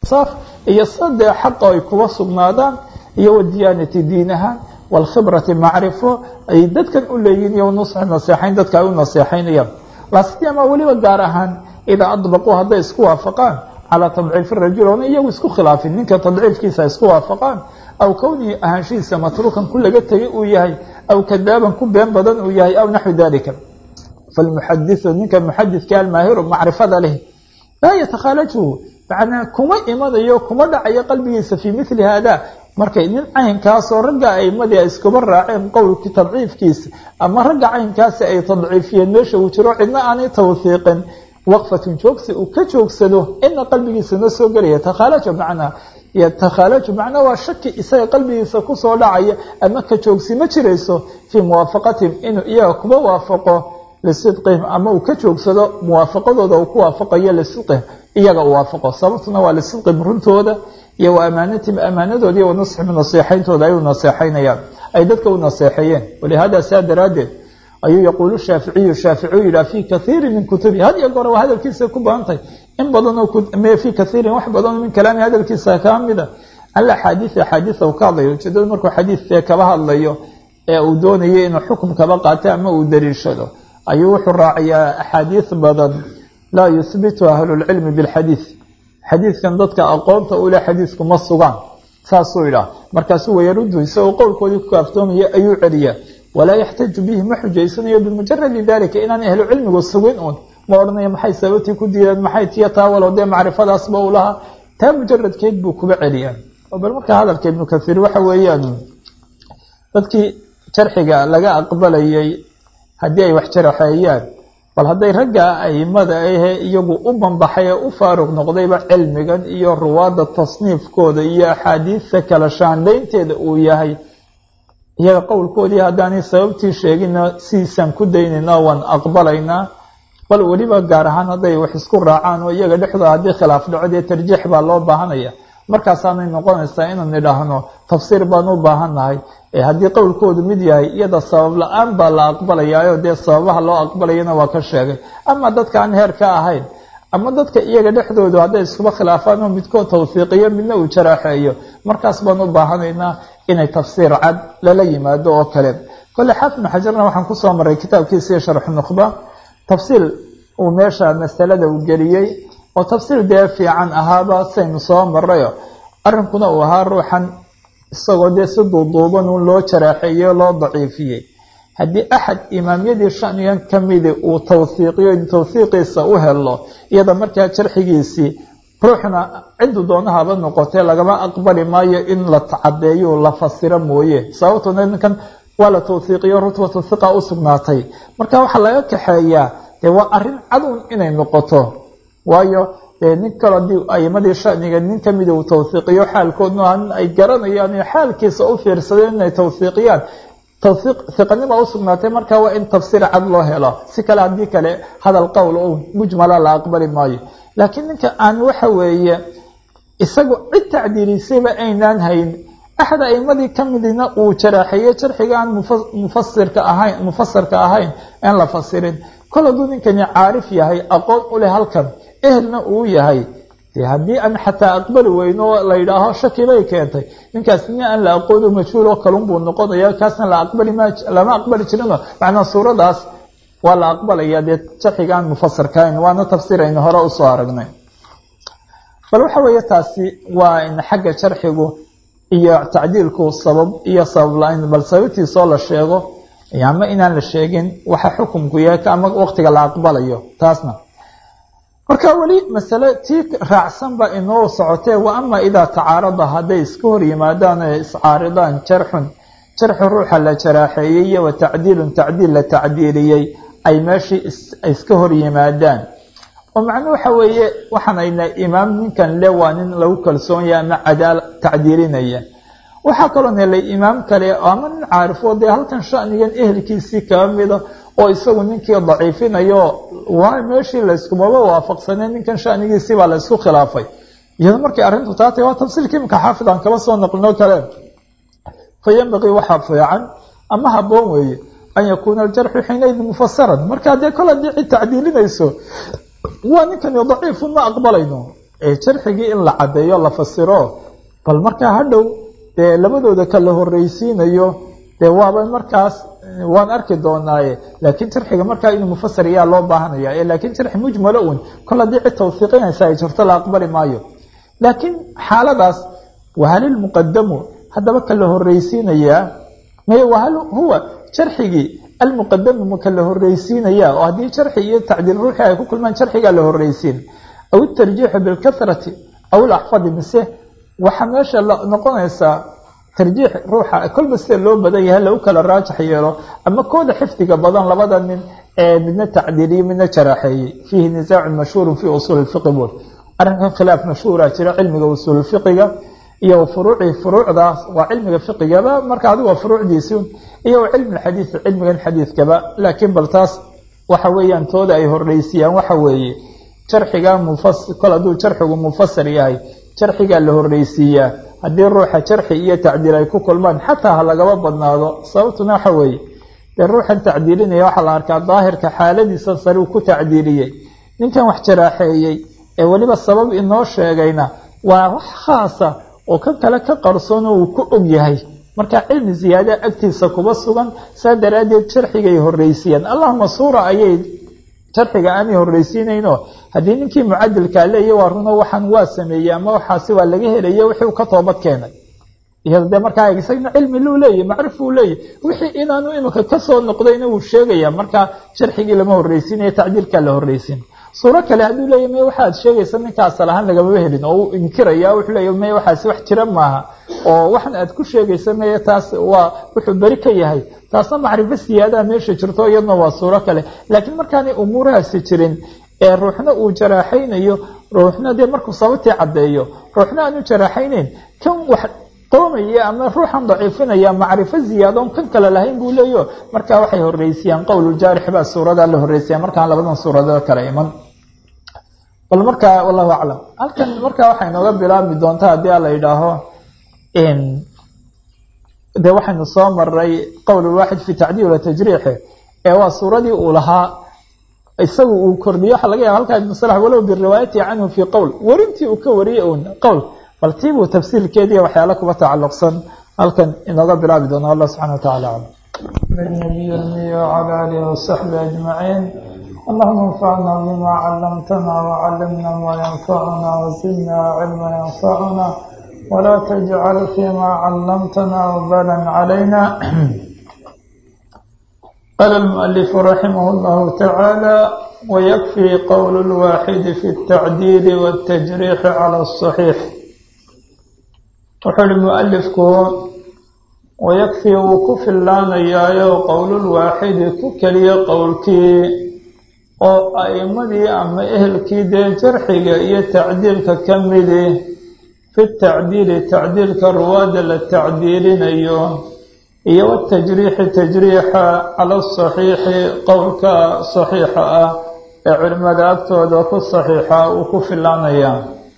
walinsaaf iyo sadee xaqa ay kuba sugnaadaan iyo wadiyaanati diin ahaan waalkhibrati macrifo ay dadkan u leeyihin iyo nusxi naseexayn dadka ay u naseexaynayaan laasiyama weliba gaar ahaan idaa adbaquu hadday isku waafaqaan calaa tadciifi rajul oona iyagu isku khilaafin ninka tadciifkiisa isku waafaqaan aw kownihi ahaanshihiisa matruukan ku laga tegay uu yahay aw kadaaban ku been badan uu yahay aw naxwi dalika falmuxadiu ninka muxadidka almaahiru macrifada leh laa yatakhaalajhu macnaa kuma imanayo kuma dhacayo qalbigiisa fii mili haada markay nin caynkaasoo ragga aimadii ay iskuba raaceen qowlkii tadciifkiisa ama ragga caynkaasi ay tadciifiyeen meesha uu jiro cidna aanay tawhiiqin waqfatun joogsi uu ka joogsado ina qalbigiisana soo gelaya takhaalaja macnaa yatakhaalaju macnaa waa shaki isaga qalbigiisa kusoo dhacaya ama ka joogsi ma jirayso fii muwaafaqatihim inuu iyaga kuba waafaqo lisidqihim ama uu ka joogsado muwaafaqadooda uu ku waafaqayo lisidqihim iyaga uu waafaqo sababtuna waa lisidqihim runtooda iyo wa amaanatihim amaanadooda iyo wanasxihim naseexayntooda ay u naseexaynayaan ay dadka u naseexeeyeen walihaada saa daraaddeed ayuu yaquulu shaaficiyu shaaficiu yidhaha fii kaiiri min kutubi had iyo goore waa hadalkiisa ku badantahay in badanoo fii kaiirin wax badanoo min kalaami hadalkiisa kaa mida al axaadiid axaadiida uu ka hadlayo ujeedada markuu xadiidkee kaba hadlayo ee uu doonayo inuu xukum kaba qaato ama uu dariishado ayuu wuxuu raaciyaa axaadiid badan laa yuhbitu ahlulcilmi bilxadiid xadiidkan dadka aqoonta ule xadiidku ma sugaan saasuu idhaah markaasuu wayarudu isagoo qowlkoodii ku kaaftoomaya ayuu celiyaa walaa yaxtaju bihi ma xujaysanayo bimujaradi dalika inaan ahlu cilmigu sugin uun ma odhanayo maxay sababtii ku diideen maxay tiyo taa walow dee macrifadaasba u lahaa taa mujaradkeed buu kuba celiyaa bal markaa hadalka ibnu kathiir waxa weeyaan dadkii jarxiga laga aqbalayay haddii ay wax jaraxeeyaan bal hadday ragga aimada ahe iyagu u banbaxay ee u faaruq noqdayba cilmigan iyo ruwaadda tasniifkooda iyo axaadiista kala shaandhaynteeda uu yahay iyaga qowlkoodii haddaanay sababtii sheegina sidiisaan ku daynayna waan aqbalaynaa bal weliba gaar ahaan hadday wax isku raacaan oo iyaga dhexdooda haddii khilaaf dhaco dee tarjiix baa loo baahanaya markaasaanay noqonaysaa inaan idhaahno tafsiir baan u baahannahay haddii qowlkoodu mid yahay iyada sabab la-aan baa la aqbalayaayo dee sababaha loo aqbalayana waa ka sheegay ama dadka aan heer ka ahayn ama dadka iyaga dhexdoodu hadday iskuba khilaafaan oo midkood tawfiiqiyo midna uu jaraaxeeyo markaas baan u baahanaynaa inay tafsiir cad lala yimaado oo kale kole xaafid ibnu xajarna waxaan kusoo maray kitaabkiisii sharxu nukhba tafsiil uu meesha masalada uu geliyey oo tafsiir dee fiican ahaaba saynu soo marayo arrinkuna uu ahaa ruuxan isagoo dee si duuduuban uun loo jaraaxeeyey o loo daciifiyey haddii axad imaamyadii shanigan ka midi uu tawhiiqiyo tawhiiqiisa u helo iyada markaa jarxigiisii ruuxna ciddu doonahaba noqotee lagama aqbali maayo in la cadeeyo la fasiro mooye sababtuna ninkan waa la tawhiiqiyo rutbatu hiqa u sugnaatay marka waxaa laga kaxeeyaa dee waa arrin cadun inay noqoto waayo dee nin kalo haddii aimadii shaniga nin kamida uu tawhiiqiyo xaalkoodna nin ay garanayaan xaalkiisa u fiirsadeen inay tawhiiqiyaan tawhiiq hiqanima u sugnaatay marka waa in tafsiir cad loo helo si kale haddii kale hadal qowl o mujmala la aqbali maayo laakiin ninka aan waxa weeye isagu cid tacdiilisayba aynaan hayn axad aimadii ka midina uu jaraaxeeye jarxiga aan mufasirka ahayn mufasirka ahayn aan la fasirin kol hadduu ninkani caarif yahay aqoon u leh halkan ehelna uu yahay de haddii aan xataa aqbali weyno la yidhaaho shaki bay keentay ninkaas nin aan la aqoon o majhuul oo kalun buu noqonaya kaasna la aqbali ma lama aqbali jirino macnaa suuradaas waa la aqbalaya dee jarxiga aan mufasirka ahayn waana tafsiir aynu hore usoo aragnay bal waxa weeye taasi waa in xagga jarxigu iyo tacdiilku sabab iyo sabab la-ayn bal sababtiisoo la sheego ama inaan la sheegin waxa xukumku yahay ama waqtiga la aqbalayo taasna marka weli masale tii raacsan ba inoo socotee wa ama idaa tacaarada hadday iska hor yimaadaan ee iscaaridaan jarxun jarxu ruuxa la jaraaxeeyey iyo wa tacdiilun tacdiil la tacdiiliyey ay meeshii iska hor yimaadaan oo macnuu waxa weeye waxaanayna imaam ninkan le waa nin lagu kalsoonyaha ama cadaal tacdiilinaya waxaa kaloo helay imaam kale ama nin caarifo dee halkan shanigan ehelkiisii kaba mida oo isagu ninkii daciifinayo waa meeshii layskumaba waafaqsanee ninkan shanigiisii baa laysku khilaafay iyado markay arrintu taatay waa tafsiilka imika xaafid aan kaba soo naqlino kale fa yanbaqii waxaa fiican ama haboon weeye an yakuuna aljarxu xiinaydin mufasaran marka dee kol haddii cid tacdiilinayso waa ninkani daciifun ma aqbalayno jarxigii in la caddeeyo la fasiro bal markaa hadhow dee labadooda kala horreysiinayo dee waaba markaas waan arki doonaaye laakiin jarxiga markaa inuu mufasir ayaa loo baahanaya ee laakiin jarxi mujmalo un kol haddii cid tawfiiqinaysa ay jirto la aqbali maayo laakiin xaaladaas wahalilmuqadamu haddaba kala horreysiinayaa may wahal huwa jarxigii almuqadamu ma kala horreysiinaya oo haddii jarxi iyo tacdiil ruuxii ay ku kulmaan jarxigaa la horreysiin aw itarjiixu bilkathrati aw ilaxfadi mise waxaa meesha noqonaysaa tarjiix ruuxa kolba sida loo badan yahay lagu kala raajax yeelo ama kooda xifdiga badan labada nin ee midna tacdiiliyo midna jaraaxeeyey fiihi nisaacun mashhuurun fii usuuli lfiqi buul arrinkan khilaaf mashhuura jira cilmiga usuululfiqiga iyo furuucii furuucdaas waa cilmiga fiqigaba marka adigu waa furuucdiisi iyo cilmi xadiid cilmigan xadiidkaba laakiin bal taas waxa weeyaan tooda ay horreysiyaan waxa weeye jarxiga mufas kol hadduu jarxigu mufasir yahay jarxigaa la horreysiiyaa haddii ruuxa jarxi iyo tacdiil ay ku kulmaan xataa ha lagaba badnaado sababtuna waxa weeye dee ruuxan tacdiilinaya waxaa la arkaa daahirka xaaladiisa sare uu ku tacdiiliyey ninkan wax jaraaxeeyey ee weliba sabab inoo sheegayna waa wax khaasa oo kan kale ka qarsoon oo uu ku og yahay marka cilmi ziyaada agtiisa kuba sugan saa daraaddeed jarxigay horreysiiyaan allahuma suura ayay jarxiga aanay horreysiinayno haddii ninkii mucadilkaa leeya waa runo waxaan waa sameeyey ama waxaasi waa laga helaya wixii uu ka toobad keenay iyado dee markaa isagna cilmi luu leeyahy macrif uu leeyahy wixii inaanu iminka kasoo noqdayna wuu sheegaya markaa jarxigii lama horreysiinaya tacdiilkaa la horreysiin suuro kale hadduu leeya may waxaad sheegaysa ninka asal ahaan lagamaba helin oo uu inkiraya wuxuu leeya may waxaasi wax jira maaha oo waxan aad ku sheegaysa maya taas waa wuxuu beri ka yahay taasna macrifo siyaadaha meesha jirto iyadna waa suuro kale laakiin markaanay umuurahaasi jirin ee ruuxna uu jaraaxaynayo ruuxna dee markuu sababtii caddeeyo ruuxna aanu jaraaxayneyn kan wax qoomaya ama ruuxan daciifinaya macrifo ziyaadon kan kale lahayn buu leeyo markaa waxay horreysiyaan qowluljaarix baa suuradaa la horreysiya markaan labadan suuradood kale iman bal markaa wallahu aclam halkan markaa waxay nooga bilaabmi doontaa haddii a la yidhaaho dee waxaynu soo maray qowlulwaaxid fi tacdiil watajriixi ee waa suuradii uu lahaa isagu uu kordhiyo waxa laga yaba halkaa ibnu salax walow biriwaayati canhu fii qowl werintii uu ka wariyey un qowl bal tiibuu tafsiirkeediiyo waxyaala kuba tacalluqsan halkan inooga bilaabi doona allah subxana wataala aclam النبي المي وعلى آله وصحبه أجمعين اللهم انفعنا بما علمتنا وعلمنا ما ينفعنا وزدنا علما ينفعنا ولا تجعل فيما علمتنا وبالا علينا قال المؤلف رحمه الله تعالى ويكفي قول الواحد في التعديل والتجريح على الصحيح وحل المؤلف ويكفي وكف اللان يايو قول الواحد ككلي قولكي oo a'imadii ama ehelkii dee jarxiga iyo tacdiilka ka midi fi tacdiili tacdiilka ruwaada la tacdiilinayo iyo watajriixi tajriixa cala asaxiixi qowlka saxiixa ah ee culimada agtooda ku saxiixa uu ku filaanaya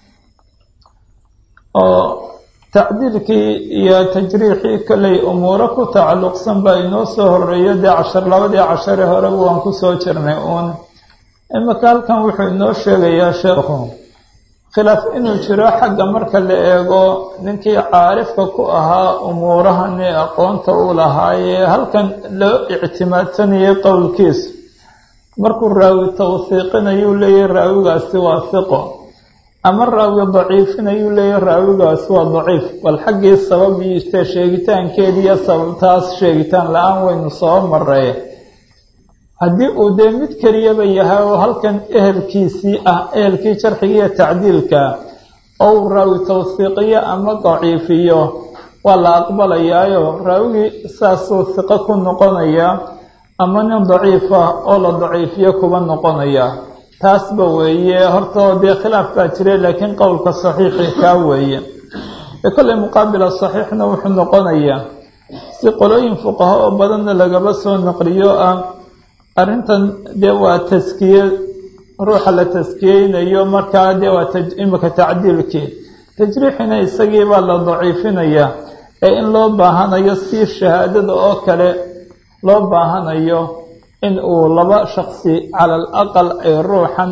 oo tacdiilkii iyo tajriixii kollay umuuro ku tacalluqsan baa inoo soo horeeyo dee cashar labadii cashare horeba waan kusoo jirnay uun imika halkan wuxuu inoo sheegayaa sheekhu khilaaf inuu jiro xagga marka la eego ninkii caarifka ku ahaa umuurahani aqoonta uu lahaayee halkan loo ictimaadsanayay qowlkiisu markuu raawi tawsiiqinayuu leeyahy raawigaasi waa hiqo ama raawi daciifinayuu leeyahy raawigaasi waa daciif bal xaggii sabab iite sheegitaankeediiyo sababtaas sheegitaan la-aan waynu soo maray haddii uu dee mid keliyaba yahay oo halkan ehelkiisii ah ehelkii jarxiga iyo tacdiilka oo uu raawi tawsiiqiyo ama daciifiyo waa la aqbalayaayo raawigii saasuu hiqo ku noqonaya ama nin daciifa oo la daciifiyo kuba noqonaya taasba weeye hortao dee khilaaf baa jira laakiin qowlka saxiixi kaa weeye ee kollay muqaabila saxiixna wuxuu noqonayaa si qolooyin fuqaho oo badanna lagaba soo naqliyo ah arrintan dee waa taskiye ruuxa la taskiyeynayo markaa dee waa imika tacdiilkii tajriixina isagiibaa la daciifinayaa ee in loo baahanayo si shahaadada oo kale loo baahanayo in uu laba shaksi cala al aqal ay ruuxan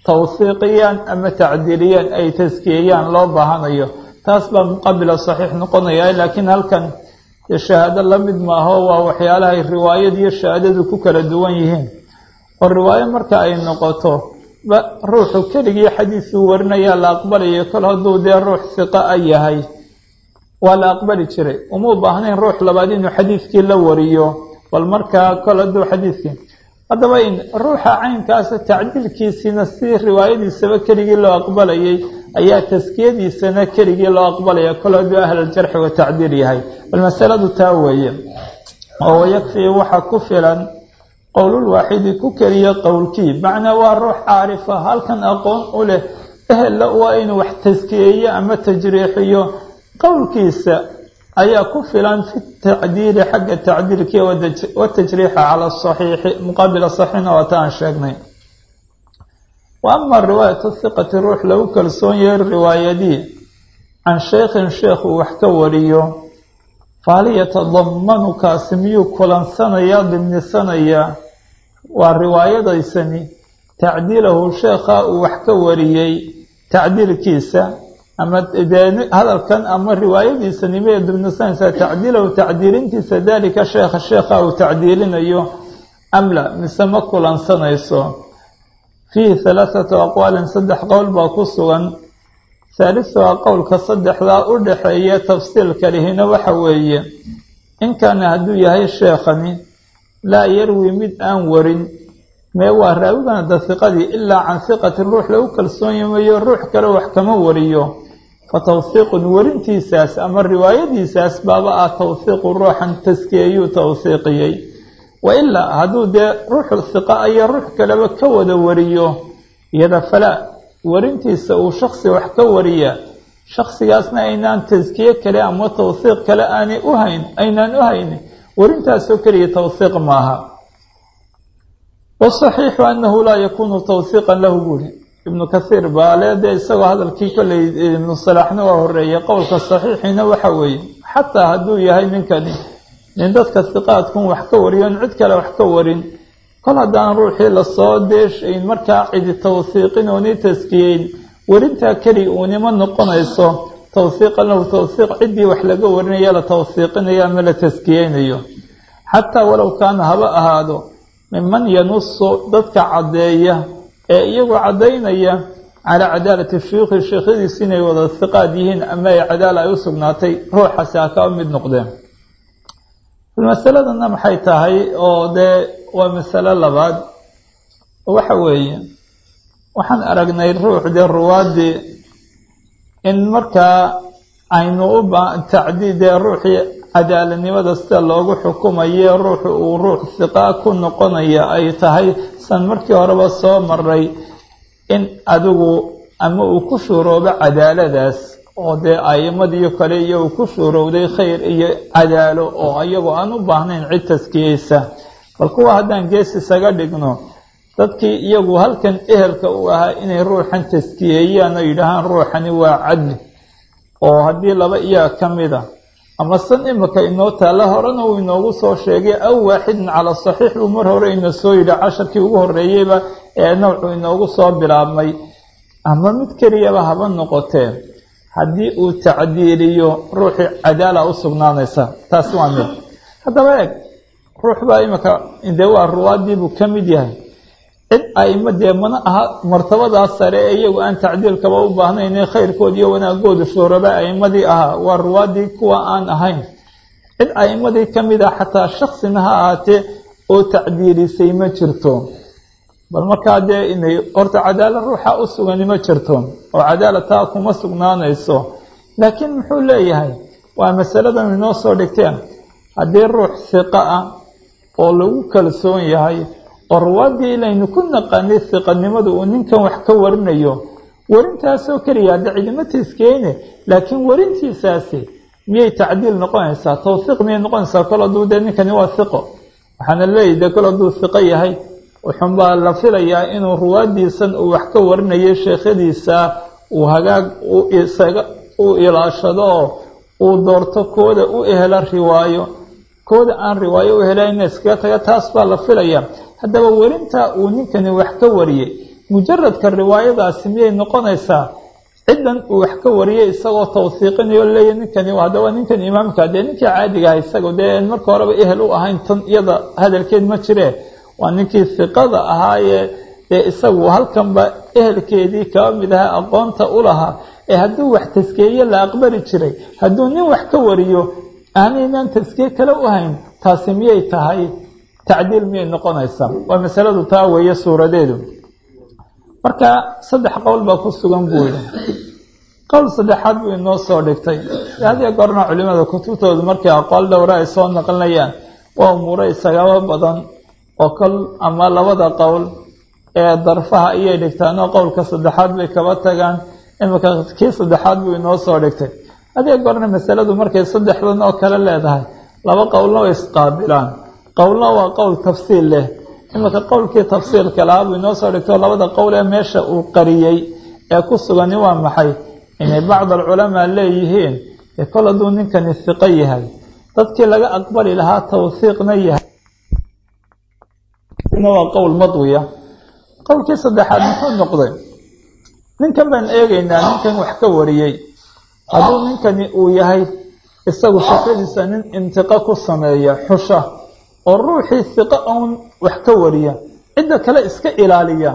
tawhiiqiyaan ama tacdiiliyaan ay taskiyeyaan loo baahanayo taas baa muqabila saxiix noqonaya laakiin halkan shahaado la mid maaho waa waxyaalahay riwaayad iyo shahaadadu ku kala duwan yihiin oo riwaayo marka ay noqoto ruuxu keligii xadiisuu warinayaa la aqbalayo kol hadduu dee ruux hiqa a yahay waa la aqbali jiray uma u baahnayn ruux labaad inuu xadiidkii la wariyo bal markaa kol hadduu xadiidkii haddaba in ruuxa caynkaasa tacdiilkiisiina si riwaayadiisaba keligii loo aqbalayay ayaa taskiyadiisana keligii loo aqbalaya kol hadduu ahlaljarxi wa tacdiil yahay bal masaladu taa weeye oo wayakfii waxa ku filan qowlulwaaxidi ku keliya qowlkii macnaa waa ruux caarifa halkan aqoon u leh ehella waa inuu wax taskiyeeyo ama tajriixiyo qowlkiisa ayaa ku filan fi tacdiili xagga tacdiilkii watajriixa cala saxiixi muqaabila saxiixna waa ta aan sheegnay wa ama riwaayatu hiqati ruux lagu kalsoon yahay riwaayadii can sheykhin sheekh uu wax ka wariyo fahal yatadamanu kaasi miyuu kulansanayaa dimnisanayaa waa riwaayadaysani tacdiilahu sheekha uu wax ka wariyey tacdiilkiisa ama dee hadalkan ama riwaayadiisani miyay dimnisanaysaa tacdiilahu tacdiilintiisa daalika sheekha sheekha uu tacdiilinayo amla mise ma kulansanayso fiihi halaathatu aqwaalin saddex qowl baa ku sugan haalisuha qowlka saddexdaa u dhaxeeya tafsiilka lihina waxa weeye in kaana hadduu yahay sheekhani laa yarwi mid aan warin mee waa raawigana da hiqadii ilaa can hiqati ruux lagu kalsoonyamayo ruux kale wax kama wariyo fa tawhiiqun warintiisaas ama riwaayadiisaas baaba ah tawhiiqu ruuxan taskiyeeyuu tawhiiqiyey wa ilaa hadduu dee ruuxu hiqa ayaa ruux kaleba ka wada wariyo iyada falaa warintiisa uu shaksi wax ka wariya shaksigaasna aynaan taskiye kale ama tawhiiq kale aanay u hayn aynaan u haynin warintaasoo keliya tawhiiq maaha wasaxiixu annahu laa yakuunu tawhiiqan lahu buuri ibnu kathiir baale dee isagoo hadalkii kolley ibnu salaaxna waa horeeyay qowlka saxiixiina waxa weeye xataa hadduu yahay ninkani nin dadka hiqaadkun wax ka wariyo in cid kale wax ka warin kol haddaan ruuxii lasoo deeshayn markaa cidi tawhiiqin ooni taskiyeyn warintaa keli uunima noqonayso tawhiiqan lahu tawhiiq ciddii wax laga warinaya la tawhiiqinayo ama la taskiyeynayo xataa walow kaana haba ahaado miman yanusu dadka caddeeya ee iyagoo caddaynaya calaa cadaalati shuyuukhi sheekhyadiisi inay wada hiqaad yihiin ama ay cadaala ay u sugnaatay ruuxaasi ha kaa mid noqdeen masaladana maxay tahay oo dee waa masalo labaad waxa weeye waxaan aragnay ruux dee ruwaadii in markaa aynu u ba tacdiid dee ruuxii cadaaladnimada sida loogu xukumayo ruuxu uu ruux hiqaa ku noqonaya ay tahay san markii horeba soo maray in adigu ama uu ku shuuroobo cadaaladaas oo dee aimadiyo kale iyo uu ku shuurowday khayr iyo cadaalo oo iyagoo aan u baahnayn cid taskiyeysa bal kuwa haddaan gees isaga dhigno dadkii iyagu halkan ehelka u ahaa inay ruuxan taskiyeeyaan oo yidhaahaan ruuxani waa cadli oo haddii laba iyaa ka mid a ama san imika inoo taalla horena uu inoogu soo sheegay aw waaxidin calaa saxiix buu mar hore ina soo yidhi casharkii ugu horreeyeyba ee nawcu inoogu soo bilaabmay ama mid keliyaba haba noqotee haddii uu tacdiiliyo ruuxii cadaala u sugnaanaysa taasi waa mid haddaba eeg ruux baa imika dee waa ruwaadiibuu ka mid yahay cid aima dee mana aha martabadaas sare ee iyagu aan tacdiilkaba u baahnayn ee khayrkood iyo wanaagoodu shuuraba aimadii ahaa waa ruwaadii kuwa aan ahayn cid aimadii ka mid ah xataa shaksina ha ahaatee oo tacdiilisay ma jirto bal markaa dee inay horta cadaala ruuxa u sugani ma jirto oo cadaala taa kuma sugnaanayso laakiin muxuu leeyahay waa masaladan inoo soo dhigteen haddii ruux hiqa ah oo lagu kalsoon yahay oo ruwaadii ilaynu ku naqaanay hiqanimadu uu ninkan wax ka warinayo warintaasoo keliya hadda cidima taskeyne laakiin warintiisaasi miyay tacdiil noqonaysaa tawfiiq miyay noqonaysaa kol hadduu dee ninkani waa hiqo waxaana leeyahy dee kol hadduu hiqo yahay wuxuunbaa la filayaa inuu ruwaadiisan uu wax ka warinayo sheekhadiisa uu hagaag isaga u ilaashado oo uu doorto kooda u ehela riwaayo kooda aan riwaayo u helayna iskaga taga taas baa la filaya haddaba werintaa uu ninkani wax ka wariyey mujaradka riwaayadaasi miyay noqonaysaa ciddan uu wax ka wariyay isagoo tawsiiqinayo leeya ninkani haddaba ninkan imaamka dee ninkii caadiga aha isaga dee marka horeba ehel u ahayn tan iyada hadalkeed ma jiree waa ninkii hiqada ahaayee dee isagu halkanba ehelkeedii kaba mid aha aqoonta u lahaa ee hadduu wax taskeeye la aqbali jiray hadduu nin wax ka wariyo aanaynan taskiye kale u hayn taasi miyay tahay tacdiil miyay noqonaysaa waa masaladu taa weeye suuradeedu marka saddex qowl baa ku sugan buu yidhi qowl saddexaad buu inoo soo dhigtay hadiyo goorna culimada kutubtoodu markay aqoal dhowra ay soo naqlinayaan waa umuuro isagaba badan oo kol ama labada qowl ee darfaha ayay dhigtaan oo qowlka saddexaad bay kaba tagaan imika kii saddexaad buu inoo soo dhigtay hadiyo goorna masaladu markay saddexdan oo kale leedahay laba qowlna way isqaabilaan qowlna waa qowl tafsiil leh iminka qowlkii tafsiilka lahaa buu inoo soo dhigto labada qowl ee meesha uu qariyey ee ku sugani waa maxay inay bacd alculamaa leeyihiin ee kol hadduu ninkani hiqo yahay dadkii laga aqbali lahaa tawhiiqna yahay waa qowl madwiya qowlkii saddexaad muxuu noqday ninkan baan eegaynaa ninkan wax ka wariyey hadduu ninkani uu yahay isagu shaqadiisa nin intiqo ku sameeya xusha oo ruuxii hiqo own wax ka wariya cidda kale iska ilaaliya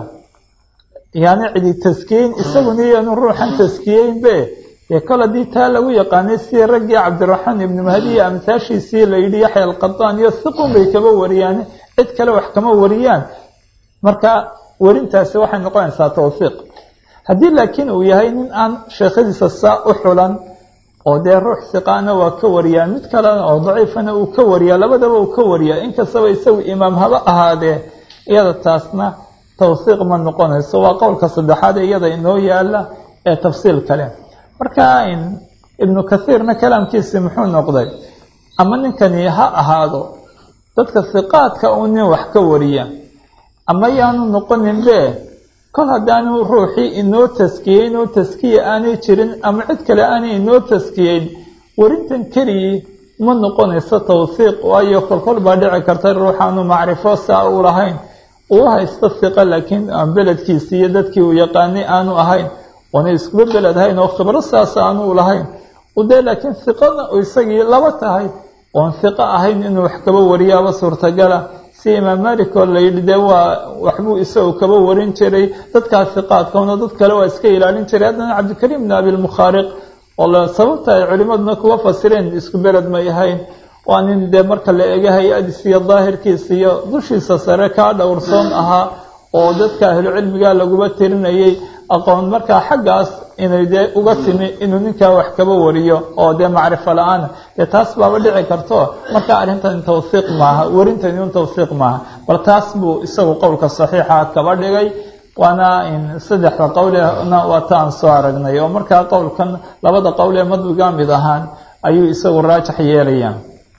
yaani cidi taskiyeyn isaguna iyaanu ruuxan taskiyeynbe dee kol haddii taa lagu yaqaanay sidii raggii cabdiraxmaan ibnu mahdi iyo amhaashiisii la yidhi yaxya alqadaan iyo hiqun bay kaba wariyaan cid kale wax kama wariyaan marka werintaasi waxay noqonaysaa tawfiiq haddii laakiin uu yahay nin aan sheekhadiisa saa u xulan oo dee ruux hiqaana waa ka wariyaa mid kalena oo daciifana uu ka wariyaa labadaba uu ka wariyaa inkastaba isagu imaam haba ahaadee iyada taasna tawsiiq ma noqonayso waa qowlka saddexaad ee iyada inoo yaala ee tafsiil kale marka ibnu kathiirna kalaamkiisi muxuu noqday ama ninkani ha ahaado dadka hiqaadka uu nin wax ka wariya ama yaanu noqonin be kol haddaanu ruuxii inoo taskiyeyn oo taskiya aanay jirin ama cid kale aanay inoo taskiyeyn warintan keligii ma noqonayso tawsiiq waayo kolkol baa dhici karta ruuxaanu macrifo saa u lahayn uu haysto hiqo laakiin aan beledkiisi iyo dadkii uu yaqaanay aanu ahayn oona iskuba beled hayn oo khibro saas aanu lahayn dee laakiin hiqona isagii laba tahay oon hiqo ahayn inuu wax kaba wariyaaba suurtagala si imaam malik oo layidhi dee waa waxbuu isagu kaba warin jiray dadkaa hiqaadkaona dad kale waa iska ilaalin jiray haddana cabdikariim bn abilmukhaariq oo sababta ay culimaduna kuwa fasireen isku beled may ahayn waa nin dee marka la ega hay-adiis iyo daahirkiisa iyo dushiisa sare kaa dhowrsoon ahaa oo dadka ahlucilmiga laguba tirinayay aqoon markaa xaggaas inay dee uga timi inuu ninkaa wax kaba wariyo oo dee macrifo la-aana dee taas baaba dhici karto marka arrintan tawsiiq maaha werintani un tawsiiq maaha bal taas buu isagu qowlka saxiixa kaba dhigay waana saddexda qowlena waa ta aan soo aragnay oo markaa qowlkan labada qowl ee madwiga mid ahaan ayuu isagu raajax yeelaya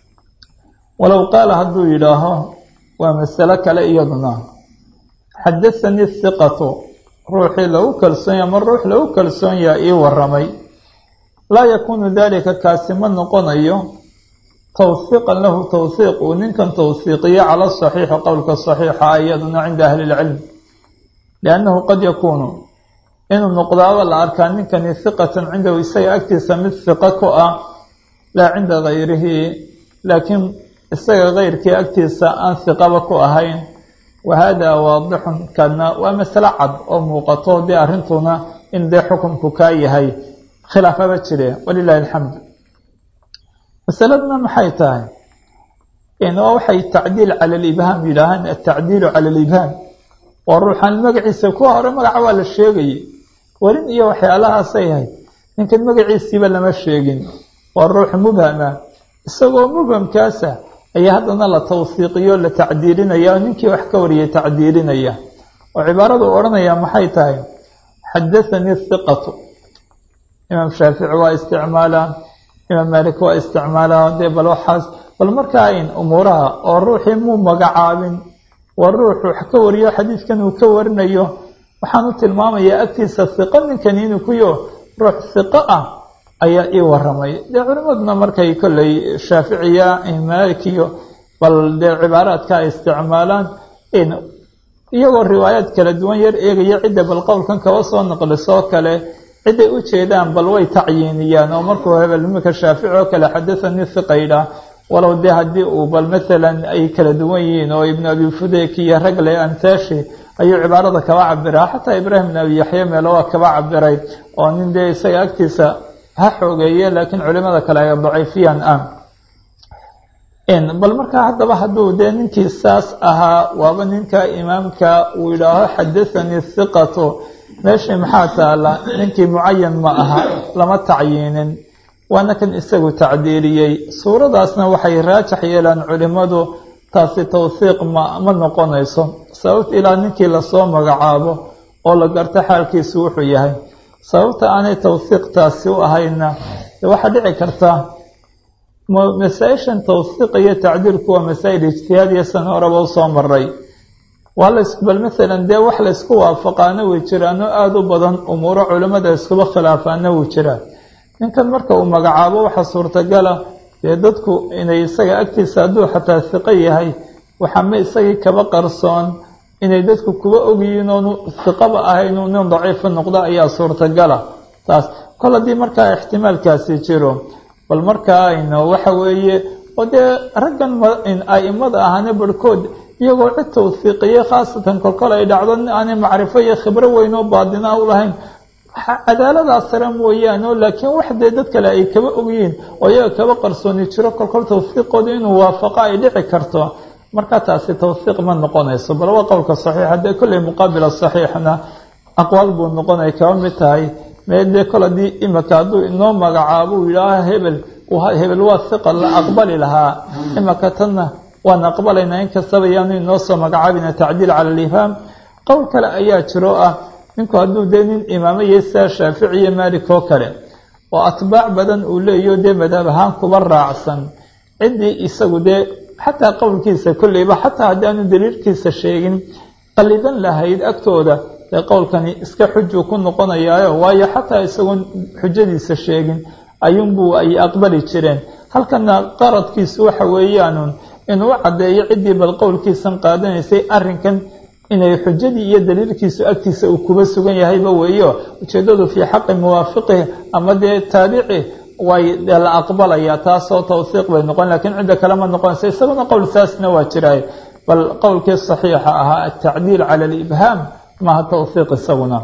walow qaala hadduu yidhaaho waa masalo kale iyaduna xadathanii hiqatu ruuxii lagu kalsoonyaha ama ruux lagu kalsoon yaha ii waramay laa yakuunu dalika kaasi ma noqonayo tawhiiqan lahu tawhiiq uu ninkan tawhiiqiyo cala saxiixi qowlka saxiixa iyaduna cinda ahli ilcilm liannahu qad yakuunu inuu noqdaaba la arkaa ninkani hiqatan cindahu isaga agtiisa mid hiqo ku ah laa cinda gayrihi laakiin isaga keyrkii agtiisa aan hiqaba ku ahayn wa hada waadixun kana waa masalo cad oo muuqato dee arrintuna in dee xukunku kaa yahay khilaafaba jire walilahi alxamdu masaladuna maxay tahay waa waxay tacdiil cala alibhaam yidhaahaan atacdiilu cala alibhaam waa ruuxaan magaciisa kuwa hore magaca waa la sheegayay warin iyo waxyaalahaasay ahayd ninkan magaciisiiba lama sheegin waa ruux mubhama isagoo mubhamkaasa ayaa haddana la tawsiiqiyo la tacdiilinaya oo ninkii wax ka wariyay tacdiilinaya oo cibaaradu odhanaya maxay tahay xadathanii hiqatu imaam shaafici waa isticmaalaa imaam maalik waa isticmaalaa dee bal waxaas bal markaa in umuuraha oo ruuxii muu magacaabin waa ruux wax ka wariyo xadiidkan uu ka warinayo waxaan u tilmaamayaa agtiisa hiqo ninkani inuu kuyo ruux hiqo ah ayaa ii waramay dee culimaduna markay kolley shaaficiya maalik iyo bal dee cibaaraadka ay isticmaalaan iyagoo riwaayaad kala duwan yar eegaya cidda bal qowlkan kaba soo naqlisoo kale ciday u jeedaan bal way tacyiiniyaan oo markuu hebel imika shaafici oo kale xadathanii hiqaydha walow dee haddii uu bal maalan ay kala duwan yihiin oo ibnu abi fudeyk iyo ragle antashi ayuu cibaarada kaba cabiraa xataa ibraahim ibn abi yaxya meelo waa kaba cabiray oo nin dee isaga agtiisa ha xoogeeye laakiin culimada kale ay daciifiyaan ah bal markaa haddaba hadduu dee ninkii saas ahaa waaba ninka imaamka uu yidhaaho xadathanii hiqatu meeshii maxaa taala ninkii mucayan ma aha lama tacyiinin waana kan isagu tacdiiliyey suuradaasna waxay raajax yeelaan culimmadu taasi tawhiiq ma ma noqonayso sababta ilaa ninkii lasoo magacaabo oo la garto xaalkiisu wuxuu yahay sababta aanay tawhiiq taasi u ahayna waxaa dhici karta masaa-ishan tawhiiq iyo tacdiilku waa masaa-il ijtihaadiya san horeba usoo maray waa las bal maalan dee wax laysku waafaqaana way jiraano aada u badan umuuro culimmada iskuba khilaafaana wuu jiraa ninkan marka uu magacaabo waxaa suurtagala dee dadku inay isaga agtiisa hadduu xataa hiqo yahay waxama isagii kaba qarsoon inay dadku kuba ogyihiin oonu hiqaba ahaynuu nin daciifa noqdo ayaa suurtagala taas kol haddii markaa ixtimaalkaasi jiro bal markaa ayno waxa weeye oo dee raggan a'imada ahana barhkood iyagoo cid tawhiiqiye khaasatan kolkol ay dhacdo nin aanay macrifo iyo khibro weyn oo baadina u lahayn cadaaladaas sare mooyaane oo laakiin wax dee dad kale ay kaba ogyihiin oo iyaga kaba qarsooni jiro kolkol tawhiiqooda inuu waafaqo ay dhici karto marka taasi tawhiiq ma noqonayso bal waa qowlka saxiixa dee kolley muqaabila saxiixna aqwaal buu noqonay kaba mid tahay mee dee kol haddii imika hadduu inoo magacaabo uu yidhaaha hebel hebel waa hiqa la aqbali lahaa imika tanna waan aqbalaynaa inkastaba yaanu inoo soo magacaabina tacdiil cala alifhaam qowl kale ayaa jiro ah ninku hadduu dee nin imaamo iyo sidaa shaafici iyo maalik oo kale oo atbaac badan uu leeyaho dee madhab ahaan kuba raacsan ciddii isagu dee xataa qowlkiisa kolleyba xataa haddii aanu daliilkiisa sheegin qalidan lahayd agtooda dee qowlkani iska xujuu ku noqonayaayo waayo xataa isagoon xujadiisa sheegin ayuunbuu ay aqbali jireen halkana qaradkiisu waxa weeyaanun inuu caddeeyo ciddii bal qowlkiisan qaadanaysay arrinkan inay xujadii iyo daliilkiisu agtiisa uu kuba sugan yahayba weeyo ujeeddadu fii xaqi muwaafiqihi ama dee taabici way la aqbalayaa taasoo tawhiiq bay noqon lakiin cidda kale ma noqonaysa isaguna qowl saasna waa jiraay bal qowlkii saxiixa ahaa atacdiil cala alibhaam maha tawhiiq isaguna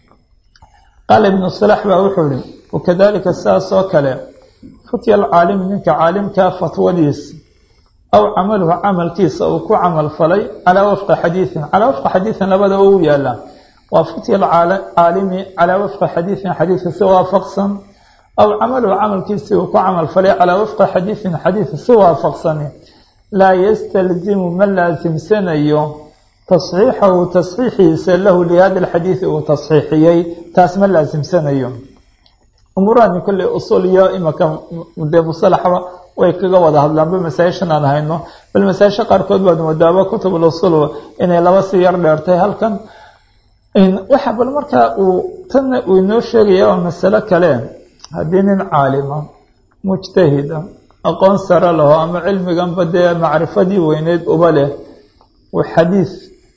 qaala ibnu salax baa wuxuu ihi wakadalika sidaas oo kale futya alcaalimi ninka caalimkaa fatwadiis aw camaluhu camalkiisa uu ku camal falay calaa wafqi xadiiin calaa wafqi xadiiin labada u yaala waa futya alcaalimi calaa wafqi xadiiin xadiidka si waafaqsan aw camaluhu camalkiisii uu ku camal falay calaa wafqi xadiiin xadiidka si waafaqsani laa yastalzimu ma laasimsanayo tasxiixahu tasxiixiisa lahu lihada alxadiidi uu tasxiixiyey taas ma laasimsanayo umuurahani kolley usul iyo imaka dee musalaxba way kaga wada hadlaanba masaa-ishan aan hayno bal masaa-isha qaarkood baad moodaaba kutub usul inay laba si yar dheertay halkan waxa bal markaa uu tanna uu inoo sheegaya waa masalo kale haddii nin caalima mujtahida aqoon sare laho ama cilmiganba dee macrifadii weyneyd uba leh uu xadiis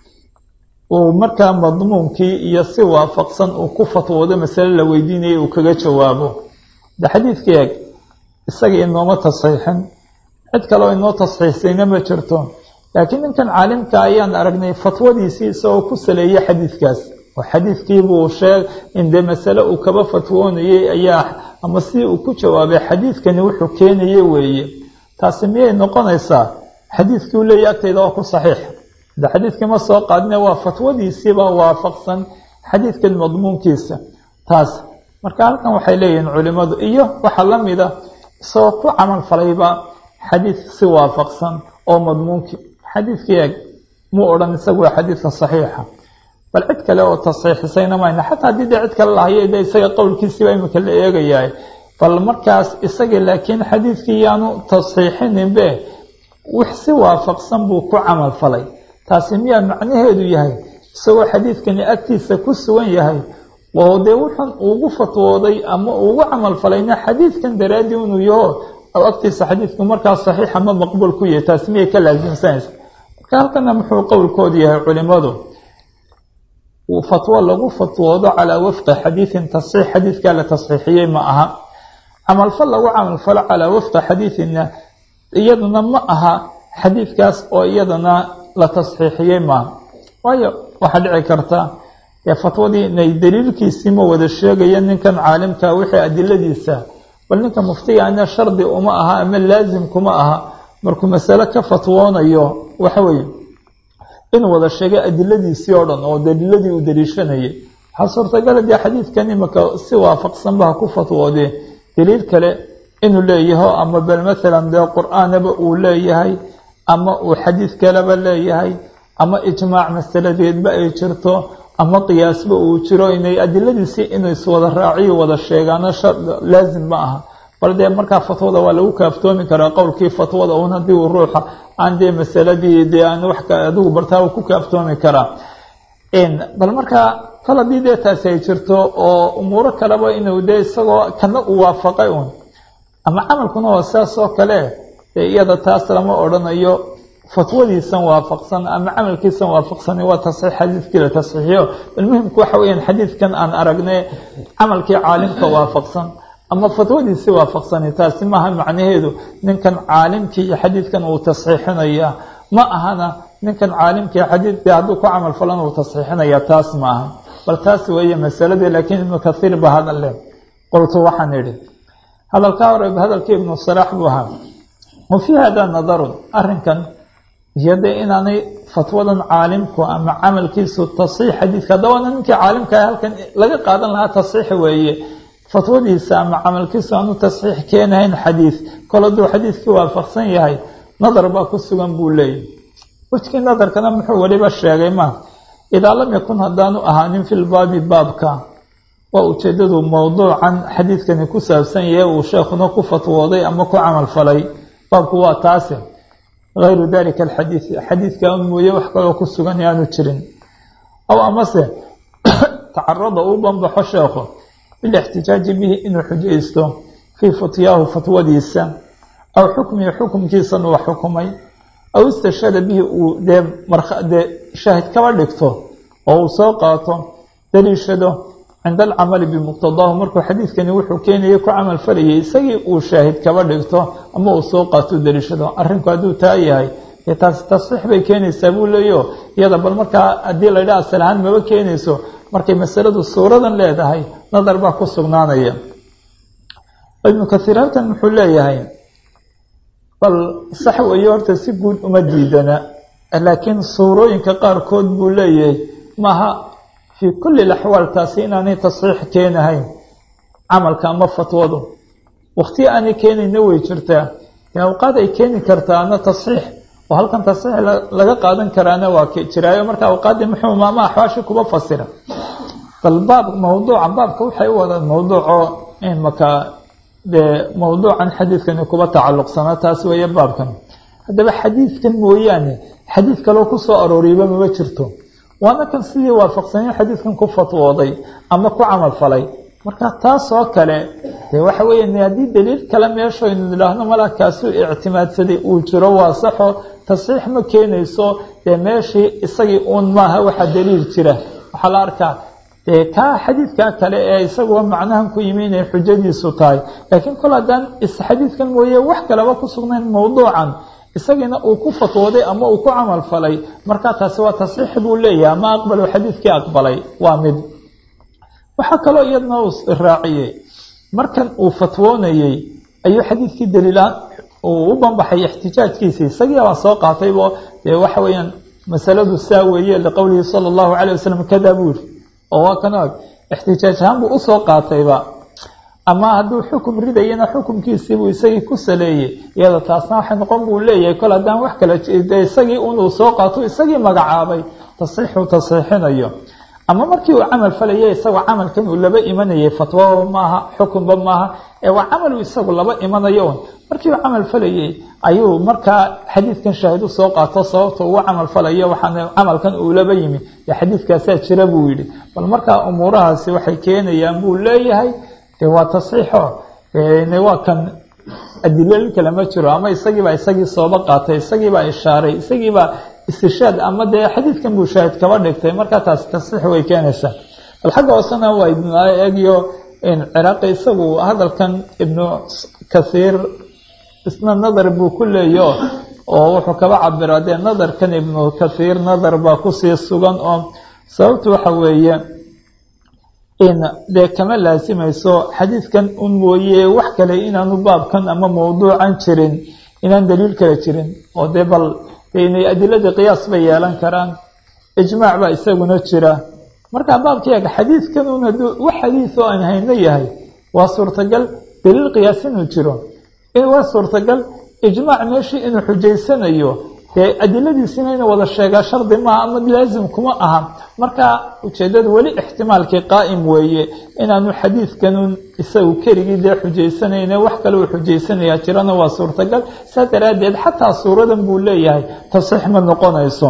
uu markaa madmuunkii iyo si waafaqsan uu ku fatwoodo masale la weydiinayay uu kaga jawaabo de xadiidkii eg isaga inooma tasxiixin cid kale oo inoo tasxiixsayna ma jirto laakiin ninkan caalimka ayaan aragnay fatwadiisii isagoo ku saleeyey xadiidkaas oo xadiidkiibuu sheeg in dee masale uu kaba fatwoonayey ayaa ama si uu ku jawaabay xadiidkani wuxuu keenaye weeye taasi miyay noqonaysaa xadiidkii uu leeyahy agtayda waa ku saxiix de xadiidkii ma soo qaadine waa fatwadiisiibaa waafaqsan xadiidkan madmuunkiisa taas marka halkan waxay leeyihiin culimadu iyo waxaa la mida isagoo ku camal falayba xadiid si waafaqsan oo madmuunkii xadiidkii eeg muu odhan isagu waa xadiidka saxiixa bal cid kale oo tasxiixisayna mayna xataa haddii dee cid kale lahayo de isaga qowlkiisiiba imika la eegayahay bal markaas isaga laakiin xadiidkii yaanu tasxiixininbe wix si waafaqsan buu ku camal falay taasi miyaa macnaheedu yahay isagoo xadiidkani agtiisa ku sugan yahay oo dee wuxun ugu fatwooday ama ugu camal falayna xadiidkan daraaddii inuu yaho aw agtiisa xadiidku markaa saxiix ama maqbuul ku yahay taasi miyay ka laasimsanaysa marka halkana muxuu qowlkoodu yahay culimadu fatwo lagu fatwoodo calaa wafqi xadiidin tasxiix xadiidkaa la tasxiixiyey ma aha camalfal lagu camalfalo calaa wafqi xadiidina iyaduna ma aha xadiidkaas oo iyadana la tasxiixiyey maaha waayo waxaa dhici karta ee fatwadii inay daliilkiisii ma wada sheegaya ninkan caalimka wixii adiladiisa bal ninka muftiga ana shardi uma aha ama laazim kuma aha markuu masale ka fatwoonayo waxa weeye inuu wada sheegay adiladiisii oo dhan oo daliiladii uu daliishanayay waxaa suurtagala dee xadiidkan imika si waafaqsanba ha ku fatwoodee daliil kale inuu leeyaho ama bal maalan dee qur-aanaba uu leeyahay ama uu xadiid kaleba leeyahay ama ijmaac masaladeedba ay jirto ama qiyaasba uu jiro inay adiladiisii inuu iswada raaciyo wada sheegaano laazim ma aha bal dee markaa fatwada waa lagu kaaftoomi karaa qowlkii fatwada un haddii uu ruuxa aan dee masaladii dee aan wax adigu bartaa ku kaaftoomi karaa bal markaa kal haddii dee taasi ay jirto oo umuuro kaleba inuu dee isagoo kana uu waafaqay un ama camalkuna waa sidaas oo kale dee iyada taas lama odhanayo fatwadiisan waafaqsan ama camalkiisan waafaqsan waa tasxiix xadiidkii la tasxiixiyo bal muhimku waxa weyaan xadiidkan aan aragnay camalkii caalimka waafaqsan ama fatwadiisi waafaqsani taasi maaha macnaheedu ninkan caalimkii iyo xadiidkan uu tasxiixinaya ma ahana ninkan caalimkii xadiidkii hadduu ku camal falan uu tasxiixinaya taas ma aha bal taas weeye masaladii laakiin ibnu kathiir ba hadal leh qoltu waxaan idhi hadalkaa hore hadalkii ibnu salaax buu ahaa wa fii hada nadarun arrinkan iyo dee inaanay fatwadan caalimku ama camalkiisu tasxiix xadiidka haddawana ninkii caalimka halkan laga qaadan lahaa tasxiix weeye fatwadiisa ama camalkiisu aanu tasxiix keenahayn xadiid kol hadduu xadiidkii waafaqsan yahay nadar baa ku sugan buu leeyahy wejkii nadarkana muxuu weliba sheegay ma idaa lam yakun haddaanu ahaanin fi lbaabi baabka waa ujeedadu mowduucan xadiidkani ku saabsan yahe uu sheekhuna ku fatwooday ama ku camal falay baabku waa taasi hayru dalika alxadiid xadiidka un mooye wax kaloo ku sugan aanu jirin aw amase tacarada uu banbaxo sheekhu bilixtijaaji bihi inuu xujaysto fii futyaahu fatwadiisa aw xukmihi xukumkiisan uu xukumay aw istashhada bihi uu dee dee shaahid kaba dhigto oo uu soo qaato daliishado cinda alcamali bimuqtadaahu markuu xadiidkani wuxuu keenayay ku camal falayay isagii uu shaahid kaba dhigto ama uu soo qaato daliishado arrinku hadduu taa yahay dee taasi tasxiix bay keenaysaa buu leeyo iyada bal markaa haddii la ydhaha asal ahaan maba keenayso markay masaladu suuradan leedahay nadar baa ku sugnaanaya ibnu kathiir halkan muxuu leeyahay bal sax weeye horta si guud uma diidana laakiin suurooyinka qaarkood buu leeyahay maaha fii kulli laxwaal taasi inaanay tasxiix keenahayn camalka ama fatwadu waktiya aanay keenayna way jirtaa awqaad ay keeni kartaana tasxiix oo halkan tasxiix laga qaadan karaana waa jiraayo marka awqaaddii muxuu maama axwaashi kuba fasira bal baab mawduuca baabka waxay u wadaan mawduuco imaka dee mawduucan xadiidkani kuba tacalluqsanaa taas weeye baabkan haddaba xadiidkan mooyaane xadiid kaloo ku soo arooriyba mama jirto waana kan sidii waafaqsanya xadiidkan ku fatwooday ama ku camal falay marka taas oo kale dee waxa weeye haddii daliil kale meeshaynu idhaahno malaa kaasuu ictimaadsaday uu jiro waa saxo tasxiix ma keenayso dee meeshii isagii uun maaha waxa daliil jira waxaa la arkaa dee kaa xadiidkaa kale ee isaguba macnahan ku yimi inay xujadiisu tahay laakiin kol haddaan isxadiidkan mooye wax kaleba ku sugnayn mawduucan isagiina uu ku fatwooday ama uu ku camal falay markaa taasi waa tasxiix buu leeyahay ama aqbalo xadiidkii aqbalay waa mid waxaa kaloo iyadna uu raaciyey markan uu fatwoonayey ayuu xadiidkii daliilaan uu u banbaxay ixtijaajkiisii isagii baa soo qaataybo dee waxa weeyaan masaladu saa weeye liqowlihi sala allahu calayh wasalam kada buu yiri oo waa kan og ixtijaaj ahaan buu usoo qaatayba ama hadduu xukum ridayana xukumkiisiibuu isagii ku saleeyey iyada taasna waxay noqon buu leeyahay kol haddaan wax kala de isagii unuu soo qaato isagii magacaabay tasxiixuu tasxiixinayo ama markii uu camal falayay isagoo camalkan uu laba imanayay fatwaba maaha xukunba maaha ee waa camaluu isagu laba imanayo un markii uu camal falayay ayuu markaa xadiidkan shaahid u soo qaato sababta ugu camal falayo waxaan camalkan uu laba yimi dee xadiidkaasaa jira buu yidhi bal markaa umuurahaasi waxay keenayaan buu leeyahay de waa tasxiixo waa kan adilooyin kale ma jiro ama isagiibaa isagii sooba qaatay isagiibaa ishaaray isagiibaa istishaad ama dee xadiidkan buu shaahid kaba dhigtay markaa taas tasxiix way keenaysaa bal xagga hoosena waa ibnu eegyo ciraaqi isagu hadalkan ibnu kathiir isna nadar buu ku leeyo oo wuxuu kaba cabiraa dee nadarkan ibnu kathiir nadar baa kusii sugan oo sababtu waxa weeye in dee kama laasimayso xadiidkan un mooye wax kale inaanu baabkan ama mawduucan jirin inaan daliil kale jirin oo dee bal inay adiladii qiyaas bay yeelan karaan ijmaac baa isaguna jira marka baabkayga xadiidkan un hadduu wax xadiid oo aan hayno yahay waa suurtagal daliil qiyaas inuu jiro waa suurtagal ijmaac meeshii inuu xujaysanayo dee adiladiisina inuu wada sheegaa shardi maaha ama laazim kuma aha marka ujeedada weli ixtimaalkii qaa'im weeye inaanu xadiidkanun isagu keligii dee xujaysanayne wax kale uu xujaysanayaa jirana waa suurtagal saa daraaddeed xataa suuradan buu leeyahay tasiix ma noqonayso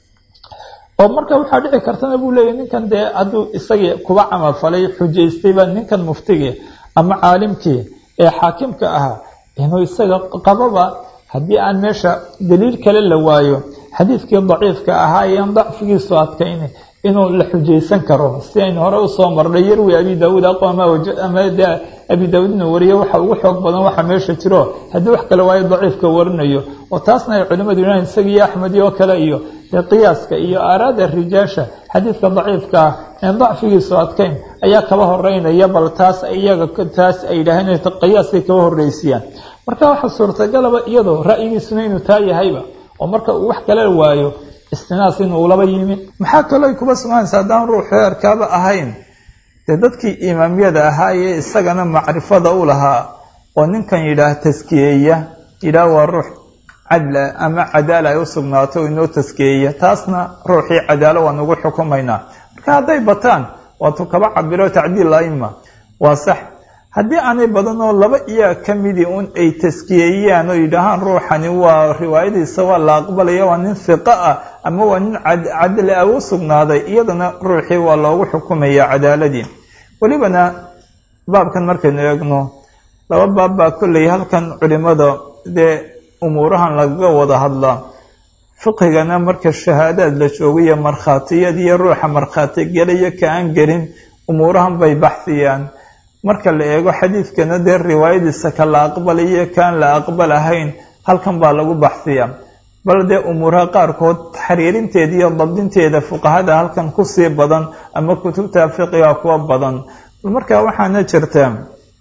oo marka waxaa dhici kartana buu leeyahy ninkan dee hadduu isagii kuba camalfalay xujaystayba ninkan muftigii ama caalimkii ee xaakimka ahaa inuu isaga qababa haddii aan meesha daliil kale la waayo xadiidkii daciifka ahaa iyoan dacfigiisu adkayni inuu la xujaysan karo si aynu hore usoo marnay yarwi abi daawuud ama de abi daawuud inuu wariyo waxa ugu xoog badan waxa meesha jiro haddii wax kale waayo daciifka warinayo oo taasna ay culimadu yidhahan isagiiyo axmedi oo kale iyo dee qiyaaska iyo aaraada rijaasha xadiidka daciifka ah een dacfigiisu adkayn ayaa kaba horeynaya bal taas iyaga taas ay yidhaaheen inay qiyaaskay kaba horreysiyaan marka waxaa suurtagalaba iyadoo ra'yigiisuna inuu taa yahayba oo marka uu wax kale waayo istinaas inuu laba yimi maxaa kaloo ay kuba sugnaysa haddaan ruuxu erkaaba ahayn dee dadkii imaamyada ahaa ee isagana macrifada u lahaa oo ninkan yidhaah taskiyeeya yidhaah waa ruux cadla ama cadaala ay u sugnaato inoo taskiyeeya taasna ruuxii cadaalo waan ugu xukumaynaa marka hadday bataan waatuu kaba cabiro tacdiil aima waa sax haddii aanay badanoo laba iyaa ka midii un ay taskiyeeyaan oo yidhaahaan ruuxani waa riwaayadiisa waa la aqbalaya waa nin fiqo ah ama waa nin cadli ah u sugnaaday iyadana ruuxii waa loogu xukumaya cadaaladii welibana baabkan markaynu eegno laba baab baa kolley halkan culimada dee umuurahan lagaga wada hadlaa fiqhigana marka shahaadaad la joogayo markhaatiyad iyo ruuxa markhaati gelayo ka aan gelin umuurahan bay baxsiyaan marka la eego xadiidkana dee riwaayadiisa ka la aqbalayo kaan la aqbal ahayn halkan baa lagu baxsiyaa bal dee umuuraha qaarkood xariirinteeda iyo dabdinteeda fuqahada halkan kusii badan ama kutubta fiqiga kuwa badan marka waxaana jirta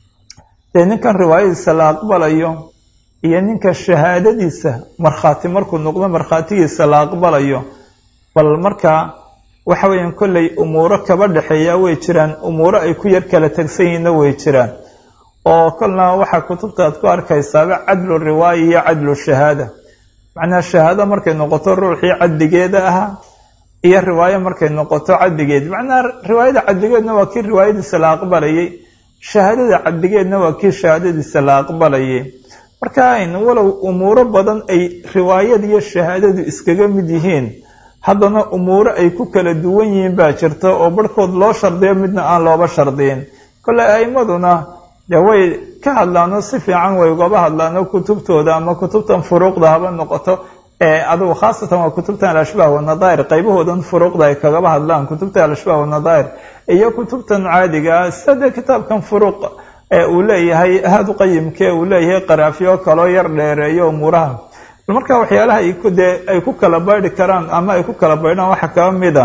dee ninkan riwaayadiisa la aqbalayo iyo ninka shahaadadiisa markhaati markuu noqdo markhaatigiisa la aqbalayo bal marka waxa weeyaan kolley umuuro kaba dhexeeya way jiraan umuuro ay ku yar kala tegsan yihiinna way jiraan oo kolna waxaa kutubtaad ku arkaysaaba cadlu riwaaya iyo cadlu shahaada macnaha shahaado markay noqoto ruuxii cadligeeda ahaa iyo riwaayo markay noqoto cadligeed macnaha riwaayada cadligeedna waa kii riwaayadiisa la aqbalayay shahaadada cadligeedna waa kii shahaadadiisa la aqbalayay marka walow umuuro badan ay riwaayada iyo shahaadadu iskaga mid yihiin haddana umuuro ay ku kala duwan yihiin baa jirta oo barhkood loo shardiyo midna aan looba shardiyin kolley a'imaduna dee way ka hadlaano si fiican way ugaba hadlaano kutubtooda ama kutubtan furuuqda haba noqoto ee adugu khaasatan waa kutubtan alashbaah wanadaa'ir qaybahoodan furuuqda ay kagaba hadlaan kutubta alashbaah wanadaa'ir iyo kutubtan caadiga sida dee kitaabkan furuuq ee uu leeyahay ahaadu qayimkee uu leeyahay qaraafiyo kaloo yar dheereeyo umuuraha marka waxyaalaha dee ay ku kala baydhi karaan ama ay ku kala baydhaan waxaa kaba mida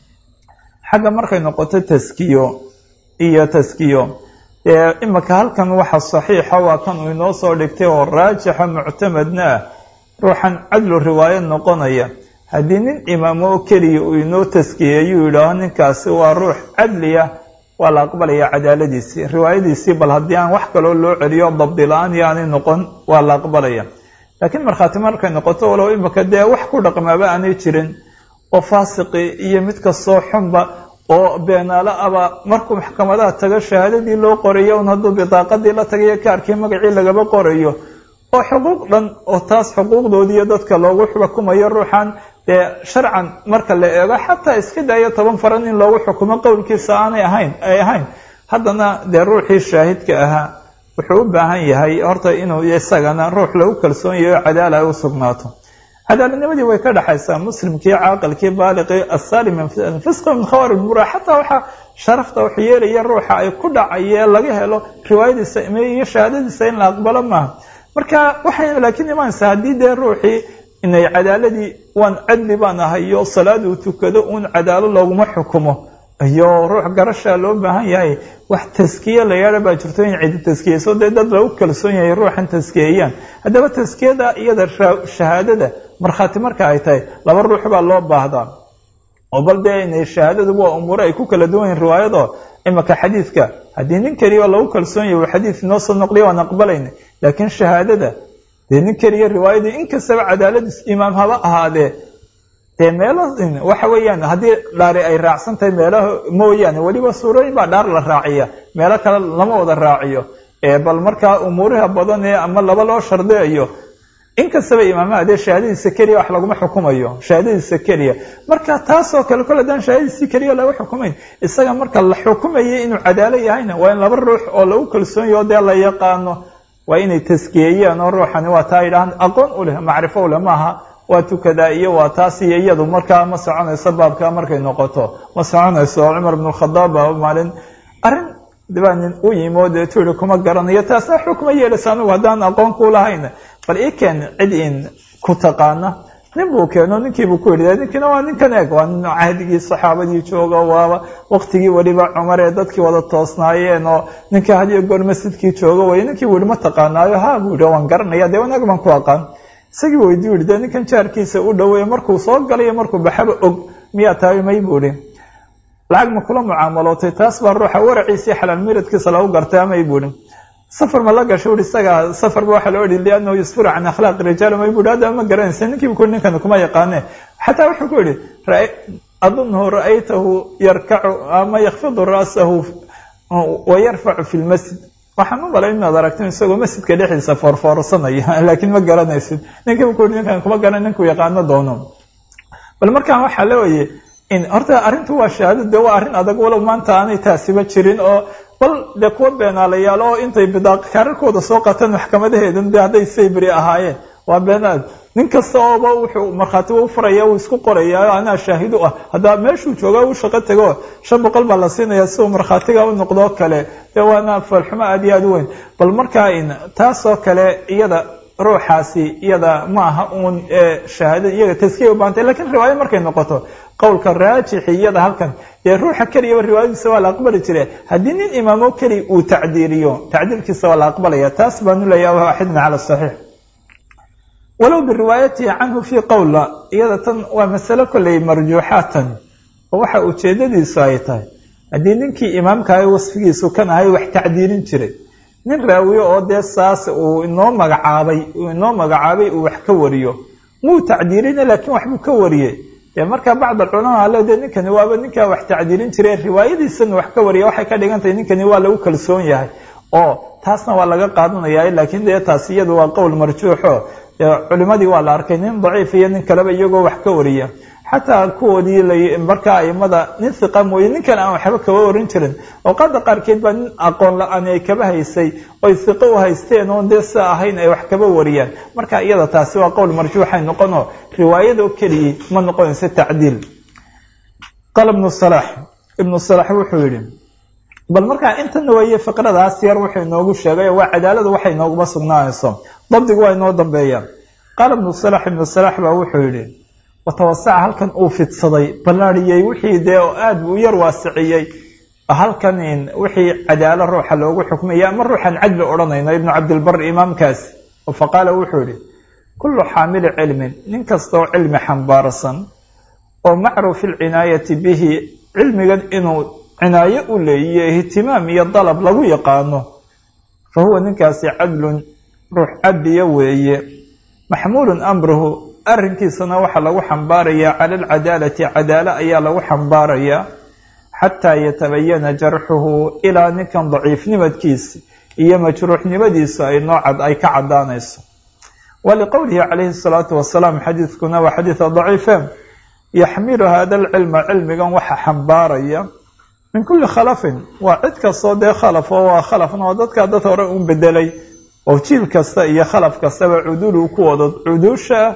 xagga markay noqoto taskiyo iyo taskiyo dee imika halkan waxa saxiixa waa kan uu inoo soo dhigtay oo raajixa muctamadna ah ruuxan cadlu riwaayo noqonaya haddii nin imaamo oo keliya uu inoo taskiyeeyuu yidhaaho ninkaasi waa ruux cadliya waa la aqbalaya cadaaladiisii riwaayadiisii bal haddii aan wax kaloo loo celiyo dabdi la-aan iyo aanay noqon waa la aqbalaya laakiin markhaati markay noqoto walow imika dee wax ku dhaqmaaba aanay jirin oo faasiqi iyo mid kastoo xunba oo beenaalo aba markuu maxkamadaha tago shahaadadii loo qorayo un hadduu bidaaqadii la tagayo kaarkii magacii lagaba qorayo oo xuquuq dhan oo taas xuquuqdoodiiyo dadka loogu xukumayo ruuxan dee sharcan marka la eego xataa iska daayo toban faran in loogu xukumo qowlkiisa aanay ahayn ay ahayn haddana dee ruuxii shaahidka ahaa wuxuu u baahan yahay horta inuu isagana ruux lagu kalsoon yahay oo cadaala ay u sugnaato cadaaladnimadii way ka dhexaysaa muslimkii caaqilkii baaliqii asaalim min fisqi min khawar mura xataa waxaa sharafta wax yeelaya ruuxa ay ku dhacayee laga helo riwaayadiisa iyo shahaadadiisa in la aqbalo maaha marka waxay laakiin imaanaysaa haddii dee ruuxii inay cadaaladii waan cadli baan ahayo salaaduu tukado uun cadaalo looguma xukumo iyo ruux garashaa loo baahan yahay wax taskiye la yeedha baa jirto in cidi taskiyeyso dee dad lagu kalsoon yahay ruuxan taskiyeeyaan haddaba taskiyada iyada shahaadada markhaati marka ay tahay laba ruux baa loo baahdaa oo bal dee inay shahaadadu waa umuure ay ku kala duwan yihin riwaayado imaka xadiidka haddii nin keliya lagu kalsoon yahay uu xadiid noo soo noqliya waan aqbalayna laakiin shahaadada dee nin keliya riwaayadii inkastaba cadaaladiis imaam haba ahaadee dee meelo waxa weeyaan haddii dhaari ay raacsan tahay meelaha mooyaane weliba suurooyin baa dhaar la raaciya meelo kale lama wada raaciyo bal markaa umuuriha badan ee ama laba loo shardiyayo inkastaba imaamaha dee shahaadadiisa keliya wax laguma xukumayo shahaadadiisa keliya marka taasoo kale kole daan shahaadadiisi keliya laga xukumayn isaga marka la xukumayay inuu cadaalo yahayna waa in laba ruux oo lagu kalsoonyaho dee la yaqaano waa inay taskiyeeyaan oo ruuxani waa taa yidhahaan aqoon u leh macrifo u leh maaha waa tukadaa iyo waa taas iyo iyadu markaa ma soconayso baabka markay noqoto ma soconayso cumar bn khadaab baa maalin arrin dibaa nin u yimi oo dee tuuri kuma garanayo taasna xukma yeelaysa anugu haddaan aqoon ku lahayn bal ii keen cid in ku taqaana nin buu keeno ninkiibuu ku yidhi ninkiina waa ninkan eeg waa nin cahdigii saxaabadii jooga waaba waktigii weliba cumar ee dadkii wada toosnaayeen oo ninka hadiyo goor masjidkii jooga way ninkii buu yihi ma taqaanaayo ha buu yihi waan garanaya dee wanaag baan ku aqaan isagii weydiyu yihi dee ninkan jaarkiisa u dhoweeye markuu soo galayo markuu baxaba og miyaa tahay may buu ihi lacag ma kula mucaamalootay taas baa ruuxa waraciisii xalaal miradkiisa lagu gartay amay buu ihi safar ma la gasho ui isaga safarba waxaa loo ihi liannahu yusfiru can akhlaaqi rijaal may bui hadda ma garanaysa ninkiibu ku ninkan kuma yaqaane xataa wuxuu ku yihi adunhu ra'aytahu yarkacu ama yakfidu ra'sahu wa yarfacu fi lmasjid waxaan u malay inaad aragtin isagoo masjidka dhexdiisa foorfoorsanaya laakiin ma garanaysid ninkiibu ku yihi ninkan kuma garan ninkuu yaqaano doono bal markaan waxaa leewaye in horta arrintu waa shahaado dee waa arrin adag walow maanta aanay taasiba jirin oo bal dee kuwa beenaalayaal oo intay bidaaq kaararkooda soo qaataan maxkamadaheedan de hadday saybri ahaayeen waa beenaad nin kasta ooba wuxuu markhaati u furaya uu isku qoraya anaa shaahid u ah haddaa meeshuu jooga u shaqo tego shan boqol baa la siinaya si uu markhaatiga u noqdoo kale dee waana falxumo aad iyo aad u weyn bal markaa in taasoo kale iyada ruuxaasi iyada ma aha uun shahaada iyaga taskiya u baantay lakiin riwaayo markay noqoto qowlka raajixi iyada halkan dee ruuxa keliyaba riwaayadiisa waa la aqbali jire haddii nin imaamo keliya uu tacdiiriyo tacdiirkiisa waa la aqbalaya taas baanu leeyaha waaxidna cala saxiix walow biriwaayatihi canhu fii qowla iyada tan waa masalo kolley marjuuxaatan oo waxa ujeedadiisu ay tahay haddii ninkii imaamkahay wasfigiisu kan ahay wax tacdiirin jiray nin raawiyo oo dee saas uu inoo magacaabay uu inoo magacaabay uu wax ka wariyo muu tacdiirina laakiin waxbuu ka wariyey dee marka bacd alculamaa ale dee ninkani waaba ninkaa wax tacdiirin jiray riwaayadiisana wax ka wariya waxay ka dhigan tahay ninkani waa lagu kalsoon yahay oo taasna waa laga qaadanaya laakiin dee taas iyadu waa qowl marjuuxo culimadii waa la arkay nin daciif iyo nin kaleba iyagoo wax ka wariya xataa kuwoodii markaa aimada nin hiqa mooye ninkan aan waxba kaba warin jirin awqaada qaarkeed baa nin aqoon la-aan ay kaba haysay oy hiqo u haysteen oon dee sia ahayn ay wax kaba wariyaan marka iyada taasi waa qowl marjuuxay noqonoo riwaayadoo keliyii ma noqonayso tacdiil qaala ibnu salax ibnu salax wuxuu yihi bal markaa intana weeye fiqradaas yar wuxuu inoogu sheegay waa cadaaladu waxay inooguma sugnaanayso dabdigu waa inoo dambeeyaa qaala ibnu salax ibnu salax baa wuxuu yihi watawasaca halkan uu fidsaday ballaariyey wixii dee oo aad buu u yar waasiciyey halkan wixii cadaalo ruuxa loogu xukmaya ama ruuxan cadli odhanayno ibnu cabdilbar imaamkaasi faqaala wuxuu yihi kullu xaamili cilmin nin kastaoo cilmi xambaarsan oo macruufi lcinaayati bihi cilmigan inuu cinaayo u leeyiyo ihtimaam iyo dalab lagu yaqaano fa huwa ninkaasi cadlun ruux cadliya weeye maxmuulun amruhu arrinkiisana waxaa lagu xambaarayaa cala alcadaalati cadaalo ayaa lagu xambaarayaa xataa yatabayana jarxuhu ilaa ninkan daciifnimadkiisa iyo majruuxnimadiisu ay noocad ay ka caddaanayso waliqowlihi calayhi salaatu wasalaam xadiidkuna waa xadiida daciife yaxmilu hada alcilma cilmigan waxa xambaaraya min kulli khalafin waa cid kastoo dee khalaf oo waa khalafna oo dadkaa dad hore un bedelay oo jiil kasta iyo khalaf kastaba cudulu ku wado cuduusha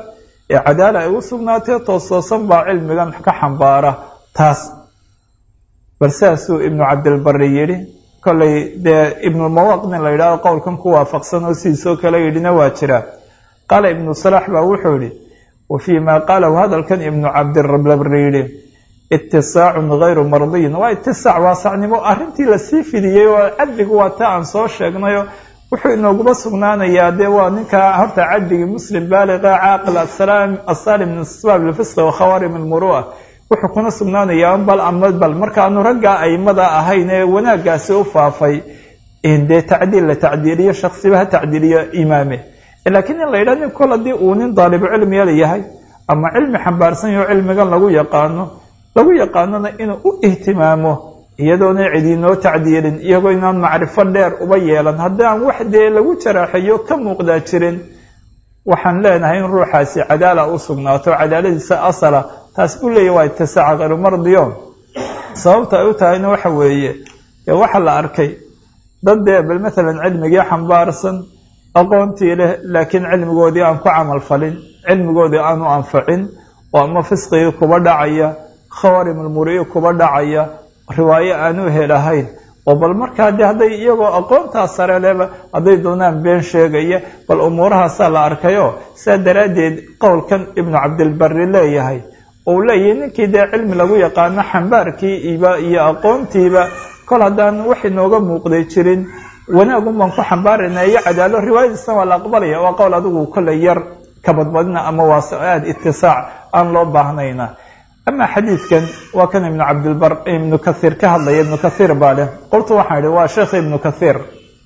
ee cadaala ay u sugnaatee toostoosan baa cilmigan ka xambaara taas bal sidaasuu ibnu cabdilbari yidhi kollay dee ibnulmawaq nin la yidhahdo qowlkan ku waafaqsan oo sidiisoo kale yidhina waa jira qaala ibnu salaax baa wuxuu yidhi wa fii maa qaalahu hadalkan ibnu cabdilbari yidhi itisaacun hayru mardiyin waa itisaac waasacnimo arrintii lasii fidiyey oo cadligu waa ta aan soo sheegnayo wuxuu inooguma sugnaanayaa dee waa ninka horta cadligii muslim baaliqa caaqil asaalim min asbaab lfisqi wa khawaarim almuru'a wuxuu kuna sugnaanayaa bal ama bal markaanu raggaa aimada ahayn ee wanaaggaasi u faafay dee tacdiil la tacdiiliyo shaksiba ha tacdiiliyo imaame laakiin in la yidhaha nin kol haddii uu nin daalibu cilmiya yahay ama cilmi xambaarsan yaho cilmigan lagu yaqaano lagu yaqaanona inuu u ihtimaamo iyadoona cidiinoo tacdiilin iyagoo inaan macrifo dheer uba yeelan haddaan wax dee lagu jaraaxeeyo ka muuqdaa jirin waxaan leenahay in ruuxaasi cadaala u sugnaato cadaaladiisa asala taas buu leeyahy waa itisaaca khayru mardiyo sababta ay u tahayna waxa weeye dee waxa la arkay dad dee bal maalan cilmigii xambaarsan aqoontii leh laakiin cilmigoodii aan ku camal falin cilmigoodii aanu anfacin oo ama fisqigii kuba dhacaya khawaarim almuri'i kuba dhacaya riwaayo aanu helahayn oo bal markaa de hadday iyagoo aqoontaa sare leba hadday doonaan been sheegaya bal umuurahaasaa la arkayo saa daraaddeed qowlkan ibnu cabdilbari leeyahay ou leeyahay ninkii dee cilmi lagu yaqaano xambaarkii iba iyo aqoontiiba kol haddaan wax inooga muuqday jirin wanaagun baan ku xambaarayna iyo cadaalo riwaayadiisna waa la aqbalaya waa qowl adigu kolley yar ka badbadina ama waa aada itisaac aan loo baahnayna ama xadiidkan waa kan ibnu cabdilbar ibnu kathiir ka hadlaya ibnu kathiir baa leh qoltu waxaan idhi waa sheekh ibnu kathiir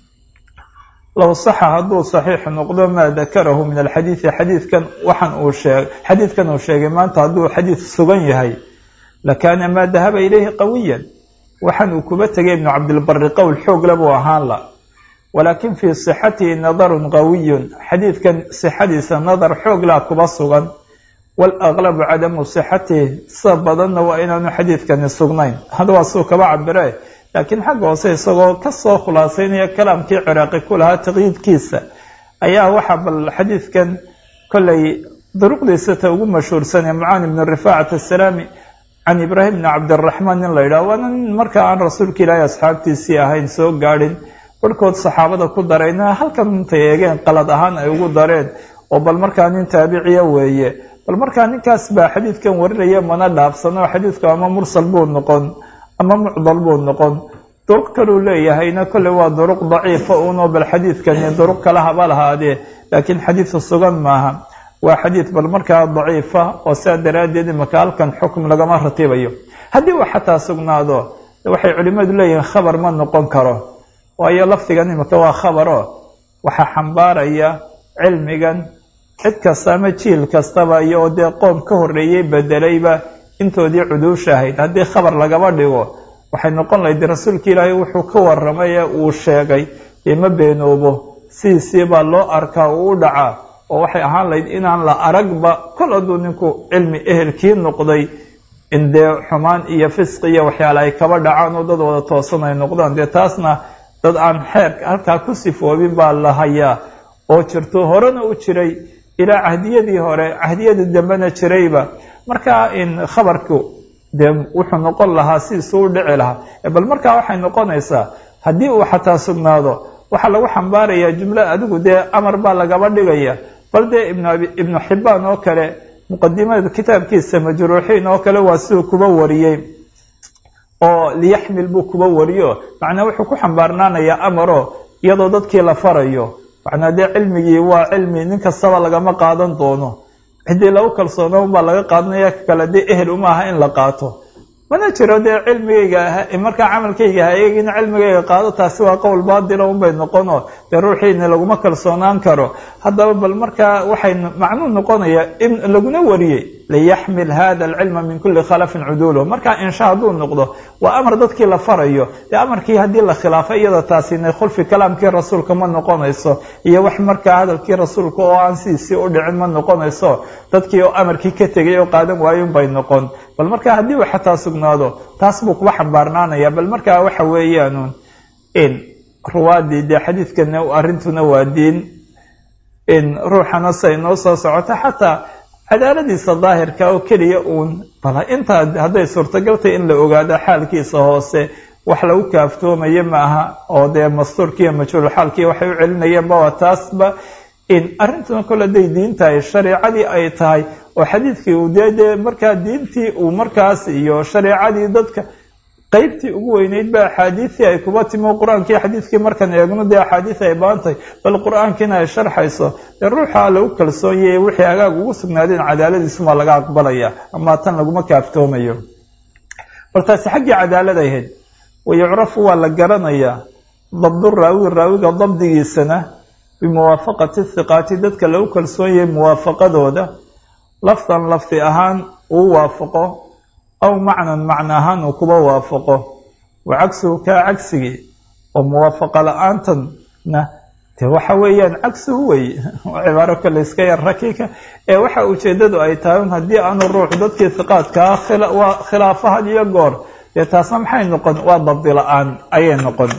low saxa hadduu saxiix noqdo maa dakarahu min alxadiidi xadiidkan waxaan uu sheeg xadiidkan uu sheegay maanta hadduu xadiid sugan yahay lakaana maa dahaba ilayhi qawiyan waxaan uu kuba tegay ibnu cabdilbari qowl xoogle buu ahaan la walaakin fii sixatihi nadarun qawiyun xadiidkan sixadiisa nadar xooglaa kuba sugan waalaglabu cadamu sixatihi sida badanna waa inaanu xadiidkani sugnayn hadda waa suu kaba cabire laakiin xagga hoose isagoo kasoo khulaasaynaya kalaamkii ciraaqi ku lahaa taqyiidkiisa ayaa waxaa bal xadiidkan kollay duruqdiisa ta ugu mashhuursanee mucaani bni rifaacat asalaami can ibraahim bni cabdiraxmaan nin la yidhaha waana nin markaa aan rasuulka ilaahi asxaabtiisii ahayn soo gaadhin barhkood saxaabada ku darayna halkan intay eegeen qalad ahaan ay ugu dareen oo bal markaa nin taabiciya weeye bal markaa ninkaas baa xadiidkan warinaya mana dhaafsano xadiidku ama mursal buu noqon ama mucdal buu noqon duruq kaluu leeyahayna kolley waa duruq daciifa uunoo bal xadiidkani duruq kala haba lahaadee laakiin xadiidka sugan maaha waa xadiid bal markaa daciifa oo sidaa daraaddeed imaka halkan xukm lagama ratibayo haddii uu xataa sugnaado waxay culimmadu leeyihiin khabar ma noqon karo waayo lafdigan imika waa khabaro waxaa xambaaraya cilmigan cid kasta ama jiil kastaba iyo oo dee qoom ka horreeyey bedelayba intoodii cuduusha ahayd haddii khabar lagaba dhigo waxay noqon lahayd rasuulka ilaahay wuxuu ka warramay ee uu sheegay dee ma beenoobo sidiisii baa loo arkaa uu u dhacaa oo waxay ahaan lahayd inaan la aragba kol hadduu ninku cilmi ehelkii noqday in dee xumaan iyo fisqi iyo waxyaale ay kaba dhacaan oo dad wada toosan ay noqdaan dee taasna dad aan xeer halkaa ku sifoobin baa la hayaa oo jirto horena u jiray ilaa cahdiyadii hore cahdiyadii dambena jirayba markaa in khabarku dee wuxuu noqon lahaa sidiisuu u dhici lahaa bal markaa waxay noqonaysaa haddii uu xataa sugnaado waxaa lagu xambaarayaa jumlo adigu dee amar baa lagaba dhigaya bal dee ibnu xibaan oo kale muqadimada kitaabkiisa majruuxiin oo kale waa siduu kuba wariyey oo liyaxmil buu kuba wariyo macnaa wuxuu ku xambaarnaanayaa amaro iyadoo dadkii la farayo macnaa dee cilmigii waa cilmi nin kastaba lagama qaadan doono ciddii lagu kalsoona unbaa laga qaadanaya kale dee ehel uma aha in la qaato mana jiro dee cilmigayga markaa camalkayga ha eegina cilmigayga qaado taasi waa qowl baatila unbay noqono dee ruuxiina laguma kalsoonaan karo haddaba bal markaa waxay macnuu noqonaya in laguna wariyey liyaxmil hada alcilma min kuli khalafin cuduuluh markaa insha hadduu noqdo waa amar dadkii la farayo dee amarkii haddii la khilaafo iyada taasina khulfi kalaamkii rasuulka ma noqonayso iyo wax markaa hadalkii rasuulka oo aan sidiisii u dhicin ma noqonayso dadkii oo amarkii ka tegay oo qaadan waayun bay noqon bal markaa haddii uu xataa sugnaado taas buu kuba xambaarnaanaya bal markaa waxa weeyaan in ruwaadii dee xadiidkana arrintuna waa diin in ruuxana say noo soo socoto xataa cadaaladiisa daahirka oo keliya uun bal intaa hadday suurtagaltay in la ogaado xaalkiisa hoose wax lagu kaaftoomayo ma aha oo dee mastuurkiiyo majhuul xaalkii waxay u celinayeenba waa taasba in arrintuna kole day diin tahay shareicadii ay tahay oo xadiidkii uu dee dee markaa diintii uu markaas iyo shareicadii dadka qeybtii ugu weyneyd ba axaadiisii ay kuba timo qur-aankii xadiidkii markaan eegno dee axaadiis ay baantahay bal qur-aankiina ay sharxayso dee ruuxa lagu kalsoonyay wixii hagaag ugu sugnaadeen cadaaladiisuma laga aqbalaya ama tan laguma kaaftoomayo bal taasi xaggii cadaalad ahayd wayucrafu waa la garanayaa dabdu raawi raawiga dabdigiisana bimuwaafaqati hiqaati dadka lagu kalsoonyay muwaafaqadooda lafdan lafdi ahaan uu waafaqo aw macnan macno ahaan uu kuba waafaqo wa cagsuhu kaa cagsigii oo muwaafaqa la-aantanna de waxa weeyaan cagsuhu wey cibaaro kale iska yar rakiika ee waxa ujeedadu ay tahay un haddii aanu ruuxu dadkii hiqaadkaa waa khilaafo had iyo goor dee taasna maxay noqon waa dabdi la-aan ayay noqon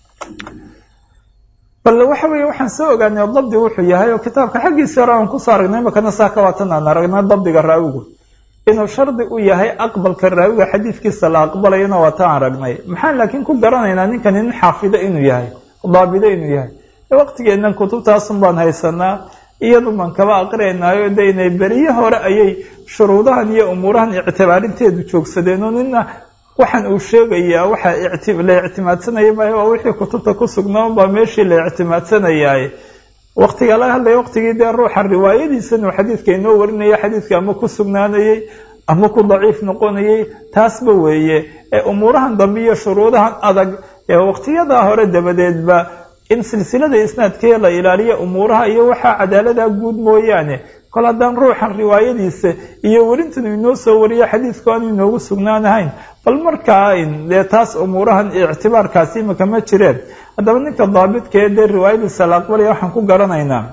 bal waxa weeye waxaan soo ogaanay dabdi wuxuu yahay oo kitaabka xaggiisi hore aan kusoo aragnay imakana saa ka waatan aan aragnay dabdiga raawigu inuu shardi u yahay aqbalka raawiga xadiidkiisa la aqbalayana waa taan aragnay maxaan laakiin ku garanaynaa ninkani nin xaafido inuu yahay daabido inuu yahay waqtigeennan kutubtaasun baan haysanaa iyadu baan kaba aqrinayo de inay beriye hore ayay shuruudahan iyo umuurahan ictibaarinteedu joogsadeen oo nina waxaan uu sheegayaa waxa la ictimaadsanaya maayo waa wixii kutubta ku sugnaan baa meeshii la ictimaadsanayay waqtiga laga hadlaya waqtigii dee ruuxa riwaayadiisan uu xadiidka inoo warinaya xadiidka ama ku sugnaanayey ama ku daciif noqonayay taasba weeye ee umuurahan dambe iyo shuruudahan adag ee waqtiyadaa hore dabadeedba in silsilada isnaadkee la ilaaliyo umuuraha iyo waxaa cadaalada guud mooyaane kol haddaan ruuxan riwaayadiisa iyo werintanu inoo soo wariyo xadiidku aanu inoogu sugnaanahayn bal markaa dee taas umuurahan ictibaarkaasi imika ma jireen haddaba ninka daabidkaee dee riwaayadiisa la aqbalaya waxaan ku garanaynaa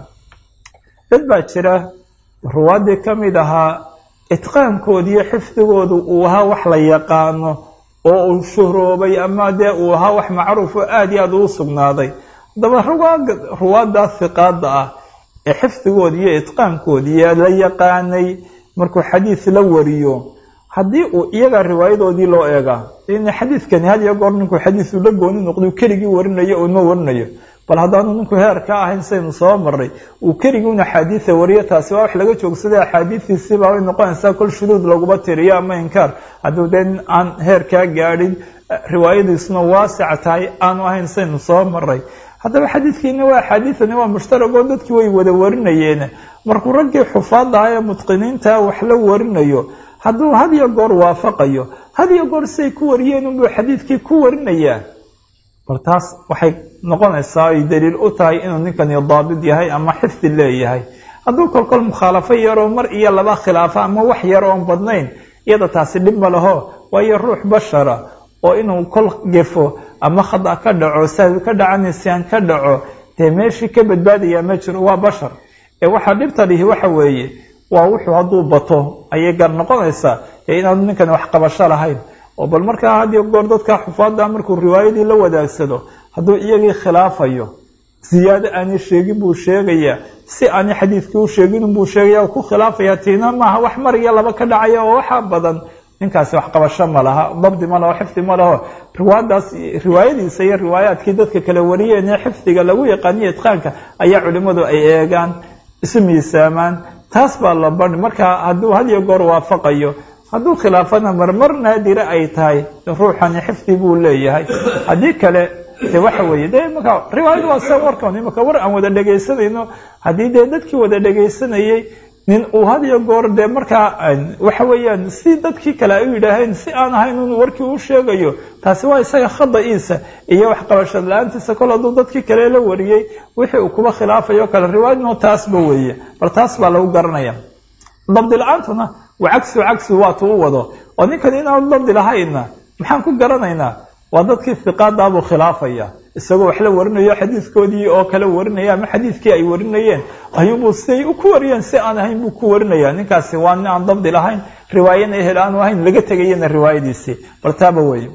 dad baa jira ruwaaddii ka mid ahaa itqaankoodi iyo xifdigoodu uu ahaa wax la yaqaano oo uu shuhroobay ama dee uu ahaa wax macruuf oo aada iyo aada uu sugnaaday haddaba ruwaaddaa hiqaada ah ee xifdigoodi iyo itqaankoodii la yaqaanay markuu xadiis la wariyo haddii uu iyaga riwaayadoodii loo eegaa in xadiidkani had iyo goor ninkuu xadiisu la gooni noqdo keligii warinayo oo ma warinayo bal haddaanu ninku heer ka ahayn saynu soo maray uu keligii axaadiisa wariyo taasi waa wax laga joogsaday axaadiistiisiibaa way noqonaysaa kol shuduud laguma tiriyo ama inkaar hadduu dee aan heer kaa gaadhin riwaayadiisuna waasica tahay aanu ahayn saynu soo maray haddaba xadiidkiina waa axaadiidani waa mushtarag oo dadkii way wada warinayeen markuu raggii xufaadda ah ee mutqiniinta wax la warinayo hadduu had iyo goor waafaqayo had iyo goor siay ku wariyeen unbuu xadiidkii ku warinayaa bal taas waxay noqonaysaa ay daliil u tahay inuu ninkani daabid yahay ama xifdi leeyahay hadduu kolkol mukhaalafo yaroo mar iyo laba khilaafo ama wax yar oon badnayn iyada taasi dhib ma laho waayo ruux bashara oo inuu kol gefo ama khada ka dhaco sahwi ka dhaco nisyaan ka dhaco dee meeshii ka badbaadaya ma jiro waa bashar ee waxaa dhibta dhihi waxa weeye waa wuxuu hadduu bato ayay gar noqonaysaa ee inaanu ninkan wax qabasho lahayn oo bal markaa hadiyo goor dadka xufaadda markuu riwaayadii la wadaagsado hadduu iyagii khilaafayo ziyaado aanay sheegin buu sheegayaa si aanay xadiidkii u sheegin buu sheegaya ku khilaafaya tiina maaha wax mar iyo laba ka dhacaya oo waxaa badan ninkaasi wax qabasho ma laha dabdi ma laho xifdi ma laho riwaayadaas riwaayadiisa iyo riwaayaadkii dadka kala wariyeen ee xifdiga lagu yaqaaniyo itqaanka ayaa culimmadu ay eegaan isu miisaamaan taas baa la badhi marka hadduu had iyo goor waafaqayo hadduu khilaafana marmar naadira ay tahay ruuxani xifdi buu leeyahay haddii kale de waxa weeye de imaka riwaayada waa sa warkan imaka war aan wada dhegaysanayno haddii dee dadkii wada dhegaysanayay nin uu had iyo goor dee markaa waxa weeyaan si dadkii kale ay u yidhaaheen si aan ahayn un warkii u sheegayo taasi waa isaga khada-iisa iyo wax qabashad la-aantiisa kol hadduu dadkii kale la wariyey wixii uu kuba khilaafayo kale riwaayadno taasba weeye bal taas baa lagu garanaya dabdi la-aantuna waa cagsu cagsi waatu u wado oo ninkan inaanu dabdi lahayna maxaan ku garanaynaa waa dadkii hiqaadaabuu khilaafaya isagoo wax la warinayo xadiidkoodii oo kale warinaya ama xadiidkii ay warinayeen ayuubuu siday ku wariyeen si aan ahayn buu ku warinaya ninkaasi waa nin aan dabdi lahayn riwaayana ehel aanu ahayn laga tegayana riwaayadiisii bal taaba weeye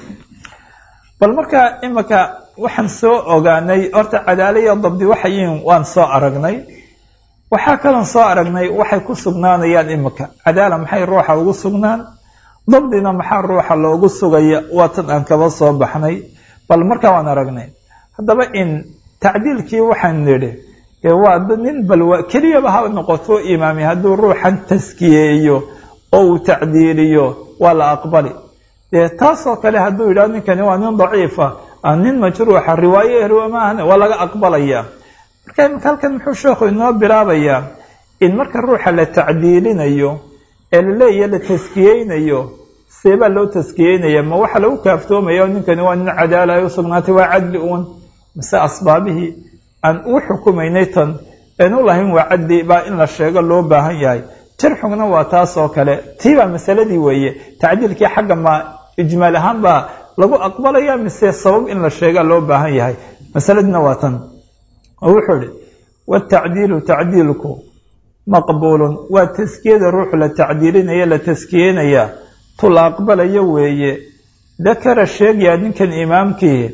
bal markaa imika waxaan soo ogaanay horta cadaala iyo dabdi waxayin waan soo aragnay waxaa kalon soo aragnay waxay ku sugnaanayaan imika cadaala maxay ruuxa ugu sugnaan dabdina maxaa ruuxa loogu sugaya waa tan aan kaba soo baxnay bal markaa waan aragnay haddaba in tacdiilkii waxaan nidhi waa nin balwa keliyaba ha noqoto imaami hadduu ruuxan taskiyeeyo oo uu tacdiiliyo waa la aqbali dee taasoo kale hadduu yidhaho ninkani waa nin daciifa nin majruuxa riwaayo ehriwa maahan waa laga aqbalaya marka imika halkan muxuu sheekhu inoo bilaabayaa in marka ruuxa la tacdiilinayo ee laleeya la taskiyeynayo seebaa loo taskiyeynaya ma waxa lagu kaaftoomaya ninkani waa nin cadaala ay u sugnaatay waa cadli uun mise asbaabihii aan uu xukumaynay tan een u lahayn waa cadli baa in la sheego loo baahan yahay jarxugna waa taas oo kale tii baa masaladii weeye tacdiilkii xagga ma ijmaal ahaan baa lagu aqbalaya mise sabab in la sheegaa loo baahan yahay masaladina waa tan oo wuxuu ihi watacdiilu tacdiilku maqbuulun waa taskiyada ruuxu la tacdiilinaya la taskiyeynaya tu la aqbalayo weeye dakara sheegaya ninkan imaamkii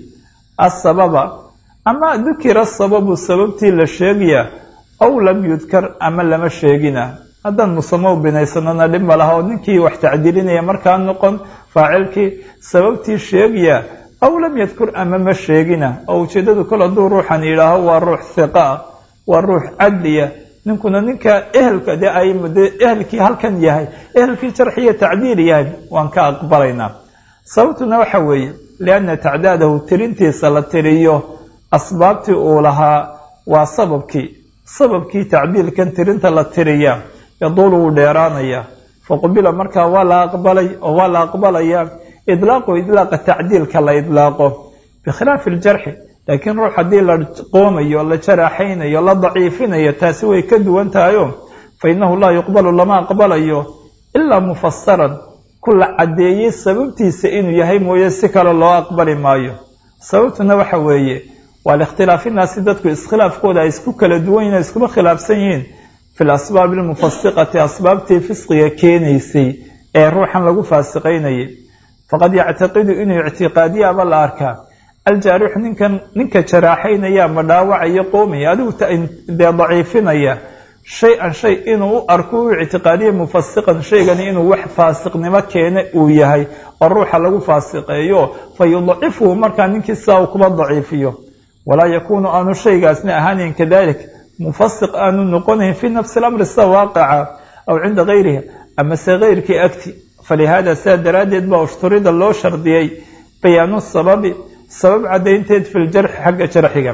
asababa ama dukira sababu sababtii la sheegaya aw lam yudkar ama lama sheegina haddaan musamo binaysanana dhib ma laha oo ninkii wax tacdiilinaya markaa noqon faacilkii sababtii sheegaya aw lam yadkur ama ma sheegina oo ujeedadu kol hadduu ruuxan yidhaaho waa ruux hiqa ah waa ruux cadliya ninkuna ninka ehelka dee ay de ehelkii halkan yahay ehelkii jarxiya tacdiil yahay waan ka aqbalaynaa sababtuna waxa weeye lianna tacdaadahu tirintiisa la tiriyo asbaabtii uu lahaa waa sababkii sababkii tacdiilkan tirinta la tiriya yaduulu wuu dheeraanaya faqubila markaa waa la aqbalay oo waa la aqbalaya idlaaqu idlaaqa tacdiilka la idlaaqo bikhilaafi aljarxi laakiin ruux haddii la qoomayo la jaraaxaynayo la daciifinayo taasi way ka duwan tahayo fa innahu laa yuqbalu lama aqbalayo ilaa mufasaran ku la caddeeyey sababtiisa inuu yahay mooye si kale loo aqbali maayo sababtuna waxa weeye waa likhtilaafinnaasi dadku iskhilaafkooda ay isku kala duwan yihin iskuma khilaafsan yihiin fi lasbaabi almufasiqati asbaabtii fisqiga keenaysay ee ruuxan lagu faasiqaynayay faqad yactaqidu inuu ictiqaadiyaaba la arkaa aljaarixu ninkan ninka jaraaxaynaya ma dhaawacayo qoomaya adigu dee daciifinaya shay-an shay inuu u arko u ictiqaadiya mufasiqan shaygani inuu wax faasiqnimo keene uu yahay oo ruuxa lagu faasiqeeyo fa yudacifuhu markaa ninkii sidaa uu kuma daciifiyo walaa yakuunu aanu shaygaasna ahaanin kadalik mufasiq aanu noqonayn fii nafsi lamri sida waaqaca aw cinda gayriha amase keyrkii agti falihaada sidaa daraaddeed baa ushturida loo shardiyey bayaanu sababi sabab caddaynteed fi ljarxi xagga jarxiga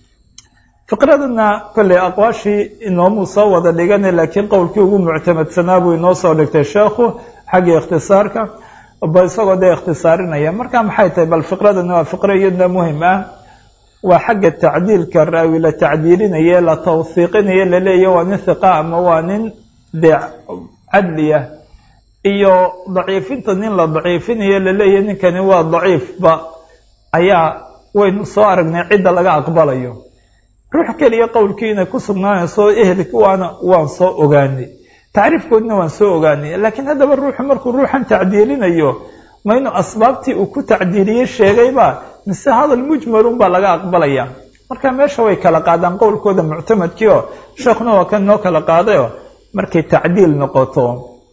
fiqradana kolley aqwaashii inoomuu soo wada dhigana laakiin qowlkii ugu muctamadsanaa buu inoo soo dhigtay sheekhu xaggii ikhtisaarka ba isagoo dee ikhtisaarinaya marka maxay tahay bal fiqradana waa fiqro iyadna muhim ah waa xagga tacdiilka raawi la tacdiilinaye la tawhiiqinaye laleeya waa nin hiqa ama waa nin dee cadliya iyo daciifinta nin la daciifinayo laleeya ninkani waa daciifba ayaa waynu soo aragnay cidda laga aqbalayo ruux keliya qowlkii inay ku sugnaanayso ehelki waana waan soo ogaanay tacriifkoodna waan soo ogaanay laakiin haddaba ruuxu markuu ruuxan tacdiilinayo ma inuu asbaabtii uu ku tacdiiliyey sheegayba mise hadal mujmalun baa laga aqbalaya marka meesha way kala qaadaan qowlkooda muctamadkii oo sheekhuna waa kan noo kala qaadayo markay tacdiil noqoto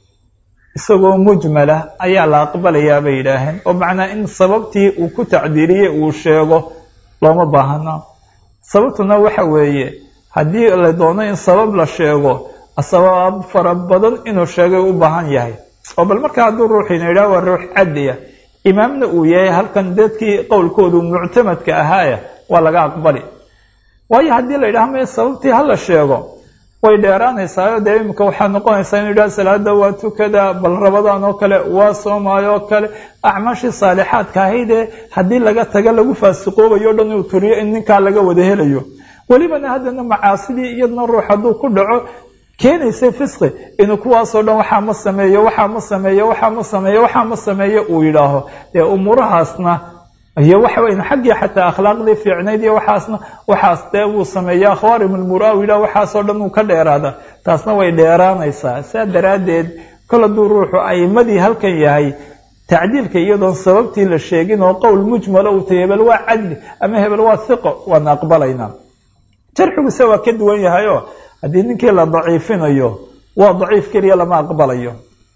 isagoo mujmala ayaa la aqbalayaa bay yidhaaheen oo macnaa in sababtii uu ku tacdiiliyey uu sheego looma baahana sababtuna waxa weeye haddii la doono in sabab la sheego sabab fara badan inuu sheegay u baahan yahay oo bal marka hadduu ruuxiina yidhaha waa ruux cadliya imaamna uu yahay halkan dadkii qowlkoodu muctamadka ahaaya waa laga aqbali waayo haddii la yidhaha maya sababtii hala sheego way dheeraanaysaa dee imika waxaa noqonaysaa inu yidhaha salaada waa tukada bal rabadaan oo kale waa soomaayo oo kale acmaashii saalixaadka ahaydee haddii laga taga lagu faasiqoobayo o dhan uu turiyo in ninkaa laga wada helayo welibana haddana macaasidii iyadna ruux hadduu ku dhaco keenaysay fisqi inuu kuwaasoo dhan waxaa ma sameeyo waxaa ma sameeyo waxaa ma sameeyo waxaa ma sameeyo uu yidhaaho dee umuurahaasna iyo waxa weyn xaggii xataa akhlaaqdii fiicnayd iyo waxaasna waxaas dee wuu sameeya akhwaarim almura u yidhah waxaasoo dhan uu ka dheeraada taasna way dheeraanaysaa saa daraaddeed kol hadduu ruuxu a'imadii halkan yahay tacdiilka iyadoon sababtii la sheegin oo qowl mujmalo uu tahy hebel waa cadli ama hebel waa hiqo waan aqbalaynaa jarxiguse waa ka duwan yahay oo haddii ninkii la daciifinayo waa daciif keliya lama aqbalayo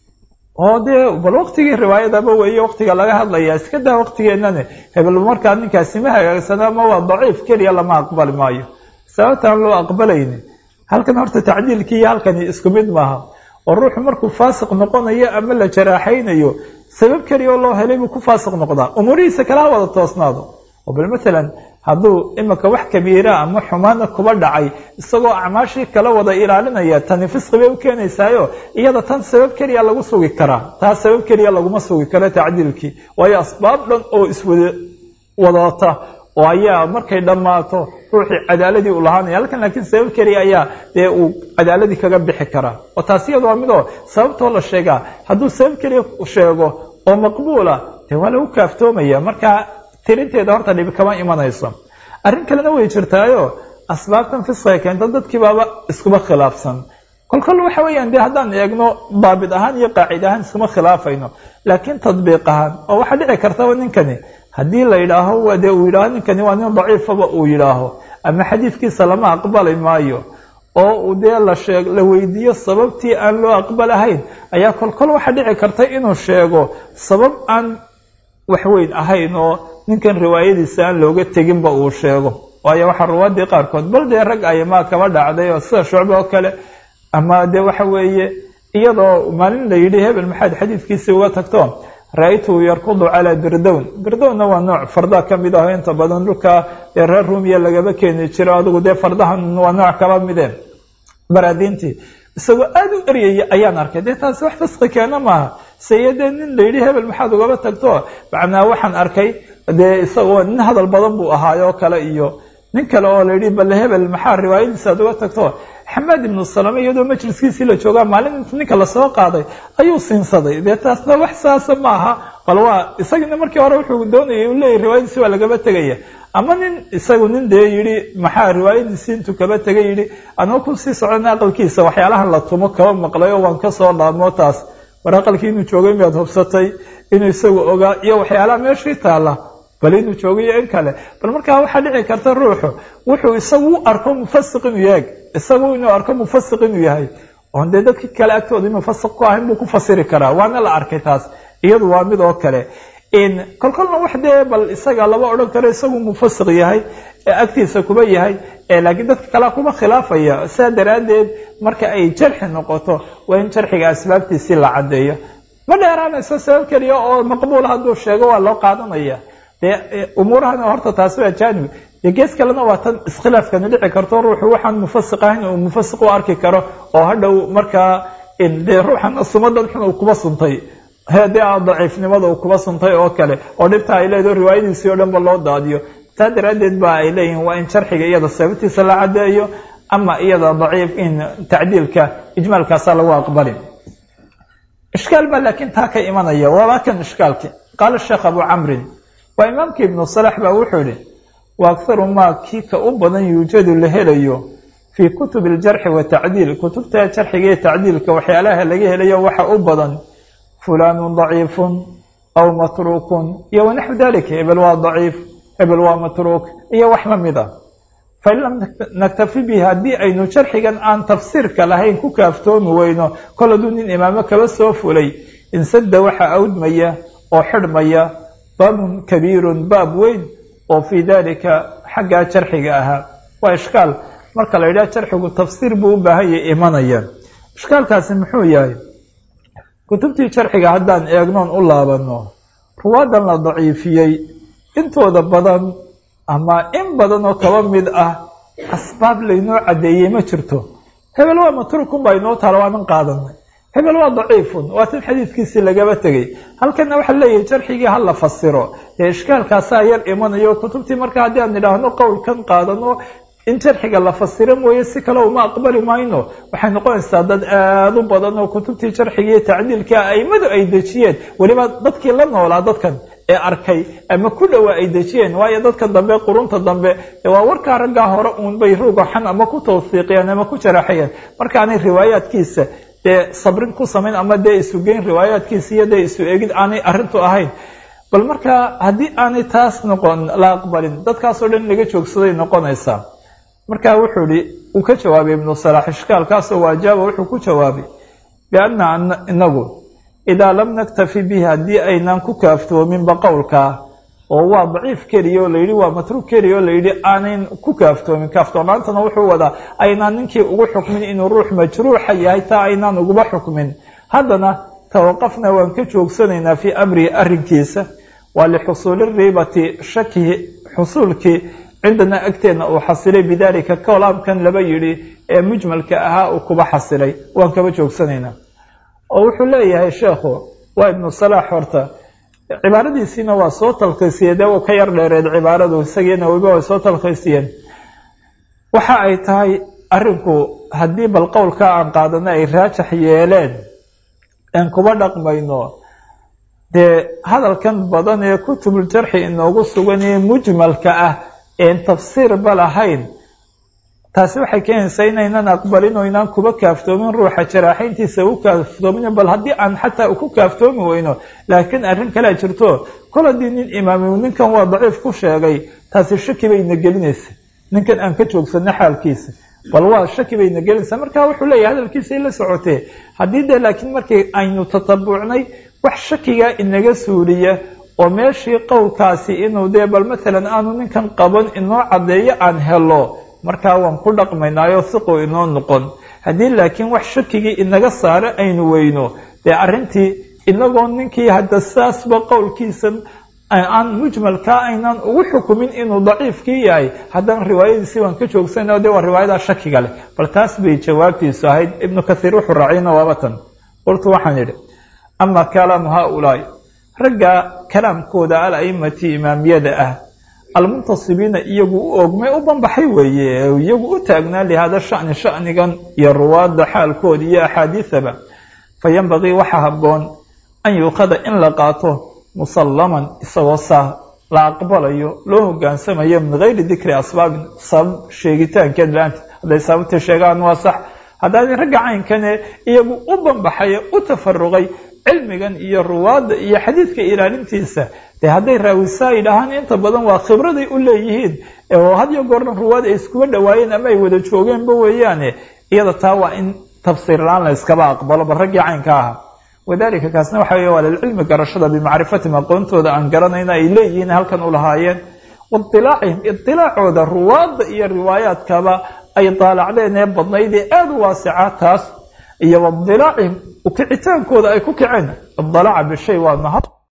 oo dee bal waktigii riwaayadaba weeye waktiga laga hadlaya iska daa waktigeenane hebel markaa ninkaasi ma hagaagsana ma waa daciif keliya lama aqbali maayo sababtaan loo aqbalayni halkan horta tacdiilkii iyo halkani isku mid maaha oo ruuxu markuu faasiq noqonayo ama la jaraaxaynayo sabab keliya oo loo helay buu ku faasiq noqdaa umuurihiisa kala ha wada toosnaado oo bal matalan hadduu imika wax kabiira ama xumaana kuba dhacay isagoo acmaashii kala wada ilaalinaya tani fisqi bay u keenaysaayo iyada tan sabab keliya lagu sugi karaa taas sabab keliya laguma sugi karo tacdiilkii waayo asbaab dhan oo iswada wadata oo ayaa markay dhammaato ruuxii cadaaladii u lahaanaya halkan laakiin sabab keliya ayaa dee uu cadaaladii kaga bixi karaa oo taas iyada waa midoo sababtoo la sheegaa hadduu sabab keliya sheego oo maqbuula dee waa lagu kaaftoomaya markaa tirinteeda horta dhibi kama imanayso arrin kalena way jirtaayo asbaabtan fisqiga keenta dadkii baaba iskuba khilaafsan kolkol waxa weeyaan dee haddaan eegno daabit ahaan iyo qaacid ahaan iskuma khilaafayno laakiin tadbiiq ahaan oo waxaa dhici kartaba ninkani haddii la yidhaaho dee uu yidhaaho ninkani waa nin daciifaba uu yidhaaho ama xadiidkiisa lama aqbali maayo oo uu dee la sheeg la weydiiyo sababtii aan loo aqbalahayn ayaa kolkol waxaa dhici karta inuu sheego sabab aan waxweyn ahayn oo ninkan riwaayadiisa aan looga teginba uu sheego waayo waxaa ruwaadii qaarkood bal dee rag ayamaa kaba dhacday oo sida shucbe oo kale ama dee waxa weeye iyadoo maalin la yidhi hebel maxaad xadiidkiisii uga tagto ra-aytuhu yarkudu calaa birdown birdownna waa nooc fardaa ka mid aho inta badan dhulka ee reer ruumiya lagaba keeni jiro adigu dee fardahan waa nooc kaba mideen baraadiintii isagoo aada u eryaya ayaan arkay dee taasi wax fisqi keena maaha saye dee nin la yidhi hebel maxaad ugaba tagto macnaa waxaan arkay dee isagoo nin hadal badan buu ahaayoo kale iyo nin kale oo la yidhi balle hebel maxaa riwaayadiisa aad uga tagto xamaad ibnu salame iyadoo majliskiisii la joogaa maalin ninka lasoo qaaday ayuu siinsaday dee taasna wax saasa ma aha bal waa isagina markii hore wuxuu doonayay uu leeyahy riwaayadiisi waa lagaba tegaya ama nin isagu nin dee yidhi maxaa riwaayadiisii intuu kaba tegay yidhi anoo kusii socona aqalkiisa waxyaalahan la tumo kaba maqlay oo waan kasoo dhaamo taas war aqalkii inuu joogay miyaad hubsatay inuu isagu ogaa iyo waxyaalaha meeshii taalla bal inuu joogayo in kale bal markaa waxaa dhici karta ruuxu wuxuu isagu u arko mufasiq inuu yahay isagu inuu arko mufasiq inuu yahay oon dee dadkii kale agtooda mufasiq ku ahayn buu ku fasiri karaa waana la arkay taas iyadu waa mid oo kale kolkolna wax dee bal isaga lama odhan karo isagu mufasiq yahay agtiisa kuba yahay laakiin dadka kalea kuba khilaafaya saa daraaddeed marka ay jarxi noqoto waa in jarxiga asbaabtiisii la caddeeyo ma dheeraanayso sabab keliya oo maqbuul hadduu sheego waa loo qaadanaya dee umuurahana horta taasi waa jaanib dee gees kalena waa tan iskhilaafkani dhici karto ruuxu waxaan mufasiq ahayn uu mufasiq u arki karo oo hadhow markaa dee ruuxan sumadan xun uu kuba suntay dee daciifnimada uu kuba suntay oo kale oo dhibta ay leedaho riwaayadiisii oo dhan ba loo daadiyo taa daraaddeed ba ay leeyihin waa in sharxiga iyada sababtiisa la caddeeyo ama iyada daciif in tacdiilka ijmaalkaasaa lagu aqbali ishkaal baa laakiin taa ka imanaya waaba kan ishkaalki qaala sheekh abu camrin waa imaamkii ibnu salax baa wuxuu yihi wa akharu maa kii ka u badan yuujadu la helayo fii kutubi aljarxi watacdiil kutubta jarxiga iyo tacdiilka waxyaalaha laga helayo waxa u badan fulaanu daciifun aw matruukun iyo wanaxwu dalika hebel waa daciif hebel waa matruuk iyo wax la mid ah fain lam naktafi bihi haddii aynu jarxigan aan tafsiirka lahayn ku kaaftoomi weyno kol hadduu nin imaamo kaba soo fulay insada waxa awdmaya oo xidhmaya baabun kabiirun baab weyn oo fii dalika xaggaa jarxiga ahaa waa ishkaal marka la yidhaha jarxigu tafsiir buu u baahanya imanaya ishkaalkaasi muxuu yahay kutubtii jarxiga haddaan eegnoon u laabano ruwaadan la daciifiyey intooda badan ama in badan oo kaba mid ah asbaab laynoo caddeeyey ma jirto hebel waa matrukun baa inoo taala waanan qaadanay hebel waa daciifun waa tan xadiidkiisii lagaba tegey halkana waxaa leeyahay jarxigii ha la fasiro dee ishkaalkaasaa yar imanayo kutubtii marka haddii aan idhaahno qowlkan qaadano in jarxiga la fasiro mooye si kale uma aqbali mayno waxay noqonaysaa dad aada u badan oo kutubtii jarxiga iyo tacdiilka aimadu ay dejiyeen weliba dadkii la noolaa dadkan ee arkay ama ku dhowaa ay dejiyeen waayo dadka dambe qurunta dambe waa warkaa raggaa hore uun bay ruugaxan ama ku tawfiiqiyeen ama ku jaraxayeen markaanay riwaayaadkiisa dee sabrin ku samayn ama dee isugeyn riwaayaadkiisa iyo dee isu eegid aanay arrintu ahayn bal markaa haddii aanay taas noqon la aqbalin dadkaasoo dhan laga joogsaday noqonaysaa markaa wuxuu ihi uu ka jawaabay ibnu salaax ishkaalkaasoo waajaaba wuxuu ku jawaabay bianna inagu idaa lam naktafi bihi haddii aynaan ku kaaftoominba qowlkaa oo waa daciif keliya oo layidhi waa matruug keliya oo layidhi aanayn ku kaaftoomin kaaftoonaantana wuxuu wadaa aynaan ninkii ugu xukmin inuu ruux majruuxa yahay taa aynaan uguba xukmin haddana tawaqafna waan ka joogsanaynaa fii amrihi arrinkiisa waa lixusuuli riibati shakihi xusuulkii cindana agteenna uu xasilay bidaalika kolaamkan laba yidhi ee mujmalka ahaa uu kuba xasilay waan kaba joogsanaynaa oo wuxuu leeyahay sheekhu waa ibnu salaax horta cibaaradiisiina waa soo talkhaysiyey dee uu ka yar dheereed cibaaradu isagiina weliba way soo talkhaysiyeen waxa ay tahay arrinku haddii bal qowlka aan qaadana ay raajax yeeleen aan kuba dhaqmayno dee hadalkan badan ee kutubuljarxi inoogu sugan ee mujmalka ah een tafsiirba lahayn taasi waxay keenaysaa inaynan aqbalin oo inaan kuba kaaftoomin ruuxa jaraaxayntiisa u kaaftoomin bal haddii aan xataa ku kaaftoomi weyno laakiin arrin kalea jirto kol haddii nin imaamiyu ninkan waa daciif ku sheegay taasi shaki bayna gelinaysa ninkan aan ka joogsano xaalkiisa bal waa shaki bayna gelinaysaa marka wuxuu leeyahay hadalkiisay la socotee haddii dee laakiin markii aynu tatabucnay wax shakigaa inaga suuliya oo meeshii qowlkaasi inuu dee bal matalan aanu ninkan qaban inoo caddeeyo aan helo markaa waan ku dhaqmaynaayo siqu inoo noqon haddii laakiin wax shakigii inaga saare aynu weyno dee arrintii inagoo ninkii hadda saasba qowlkiisa aan mujmalkaa aynaan ugu xukumin inuu daciifkii yahay haddana riwaayadiisii waan ka joogsana de waa riwaayadaa shakiga leh bal taas bay jawaabtiisu ahayd ibnu kathiir wuxuu raaciyna waaba tan qultu waxaan idhi ama kalaamu haaulaai ragga kalaamkooda al-aimati imaamiyada ah almuntasibiina iyagu u ogmay u banbaxay weeye iyagu u taagnaa lihaada shani shanigan iyo ruwaadda xaalkooda iyo axaadiisaba fa yanbagii waxaa habboon an yuuqada in la qaato musallaman isagoo saa la aqbalayo loo hogaansamayo min gayri dikri asbaabin sabab sheegitaankeed la-aanta hadday sababta sheegaan waa sax haddaadi ragga caynkane iyagu u banbaxay u tafaruqay cilmigan iyo ruwaadda iyo xadiidka ilaalintiisa dee hadday raawisaa yidhaahaan inta badan waa khibraday u leeyihiin oo hadiyo goordan ruwaad ay iskuba dhawaayeen ama ay wada joogeenba weeyaane iyada taa waa in tafsiir la-aan la yskaba aqbalo bal raggii caynka ahaa wadalika kaasna waxa wey waa lilcilmi garashada bimacrifatihim aqoontooda aan garanayna ay leeyihiin halkan u lahaayeen waidilaacihim idilaacooda ruwaadda iyo riwaayaadkaba ay daalacdeen ee badnayd ee aada u waasica taas iyo waidilaacihim ukicitaankooda ay ku kaceen idalaaca bishay waa mahad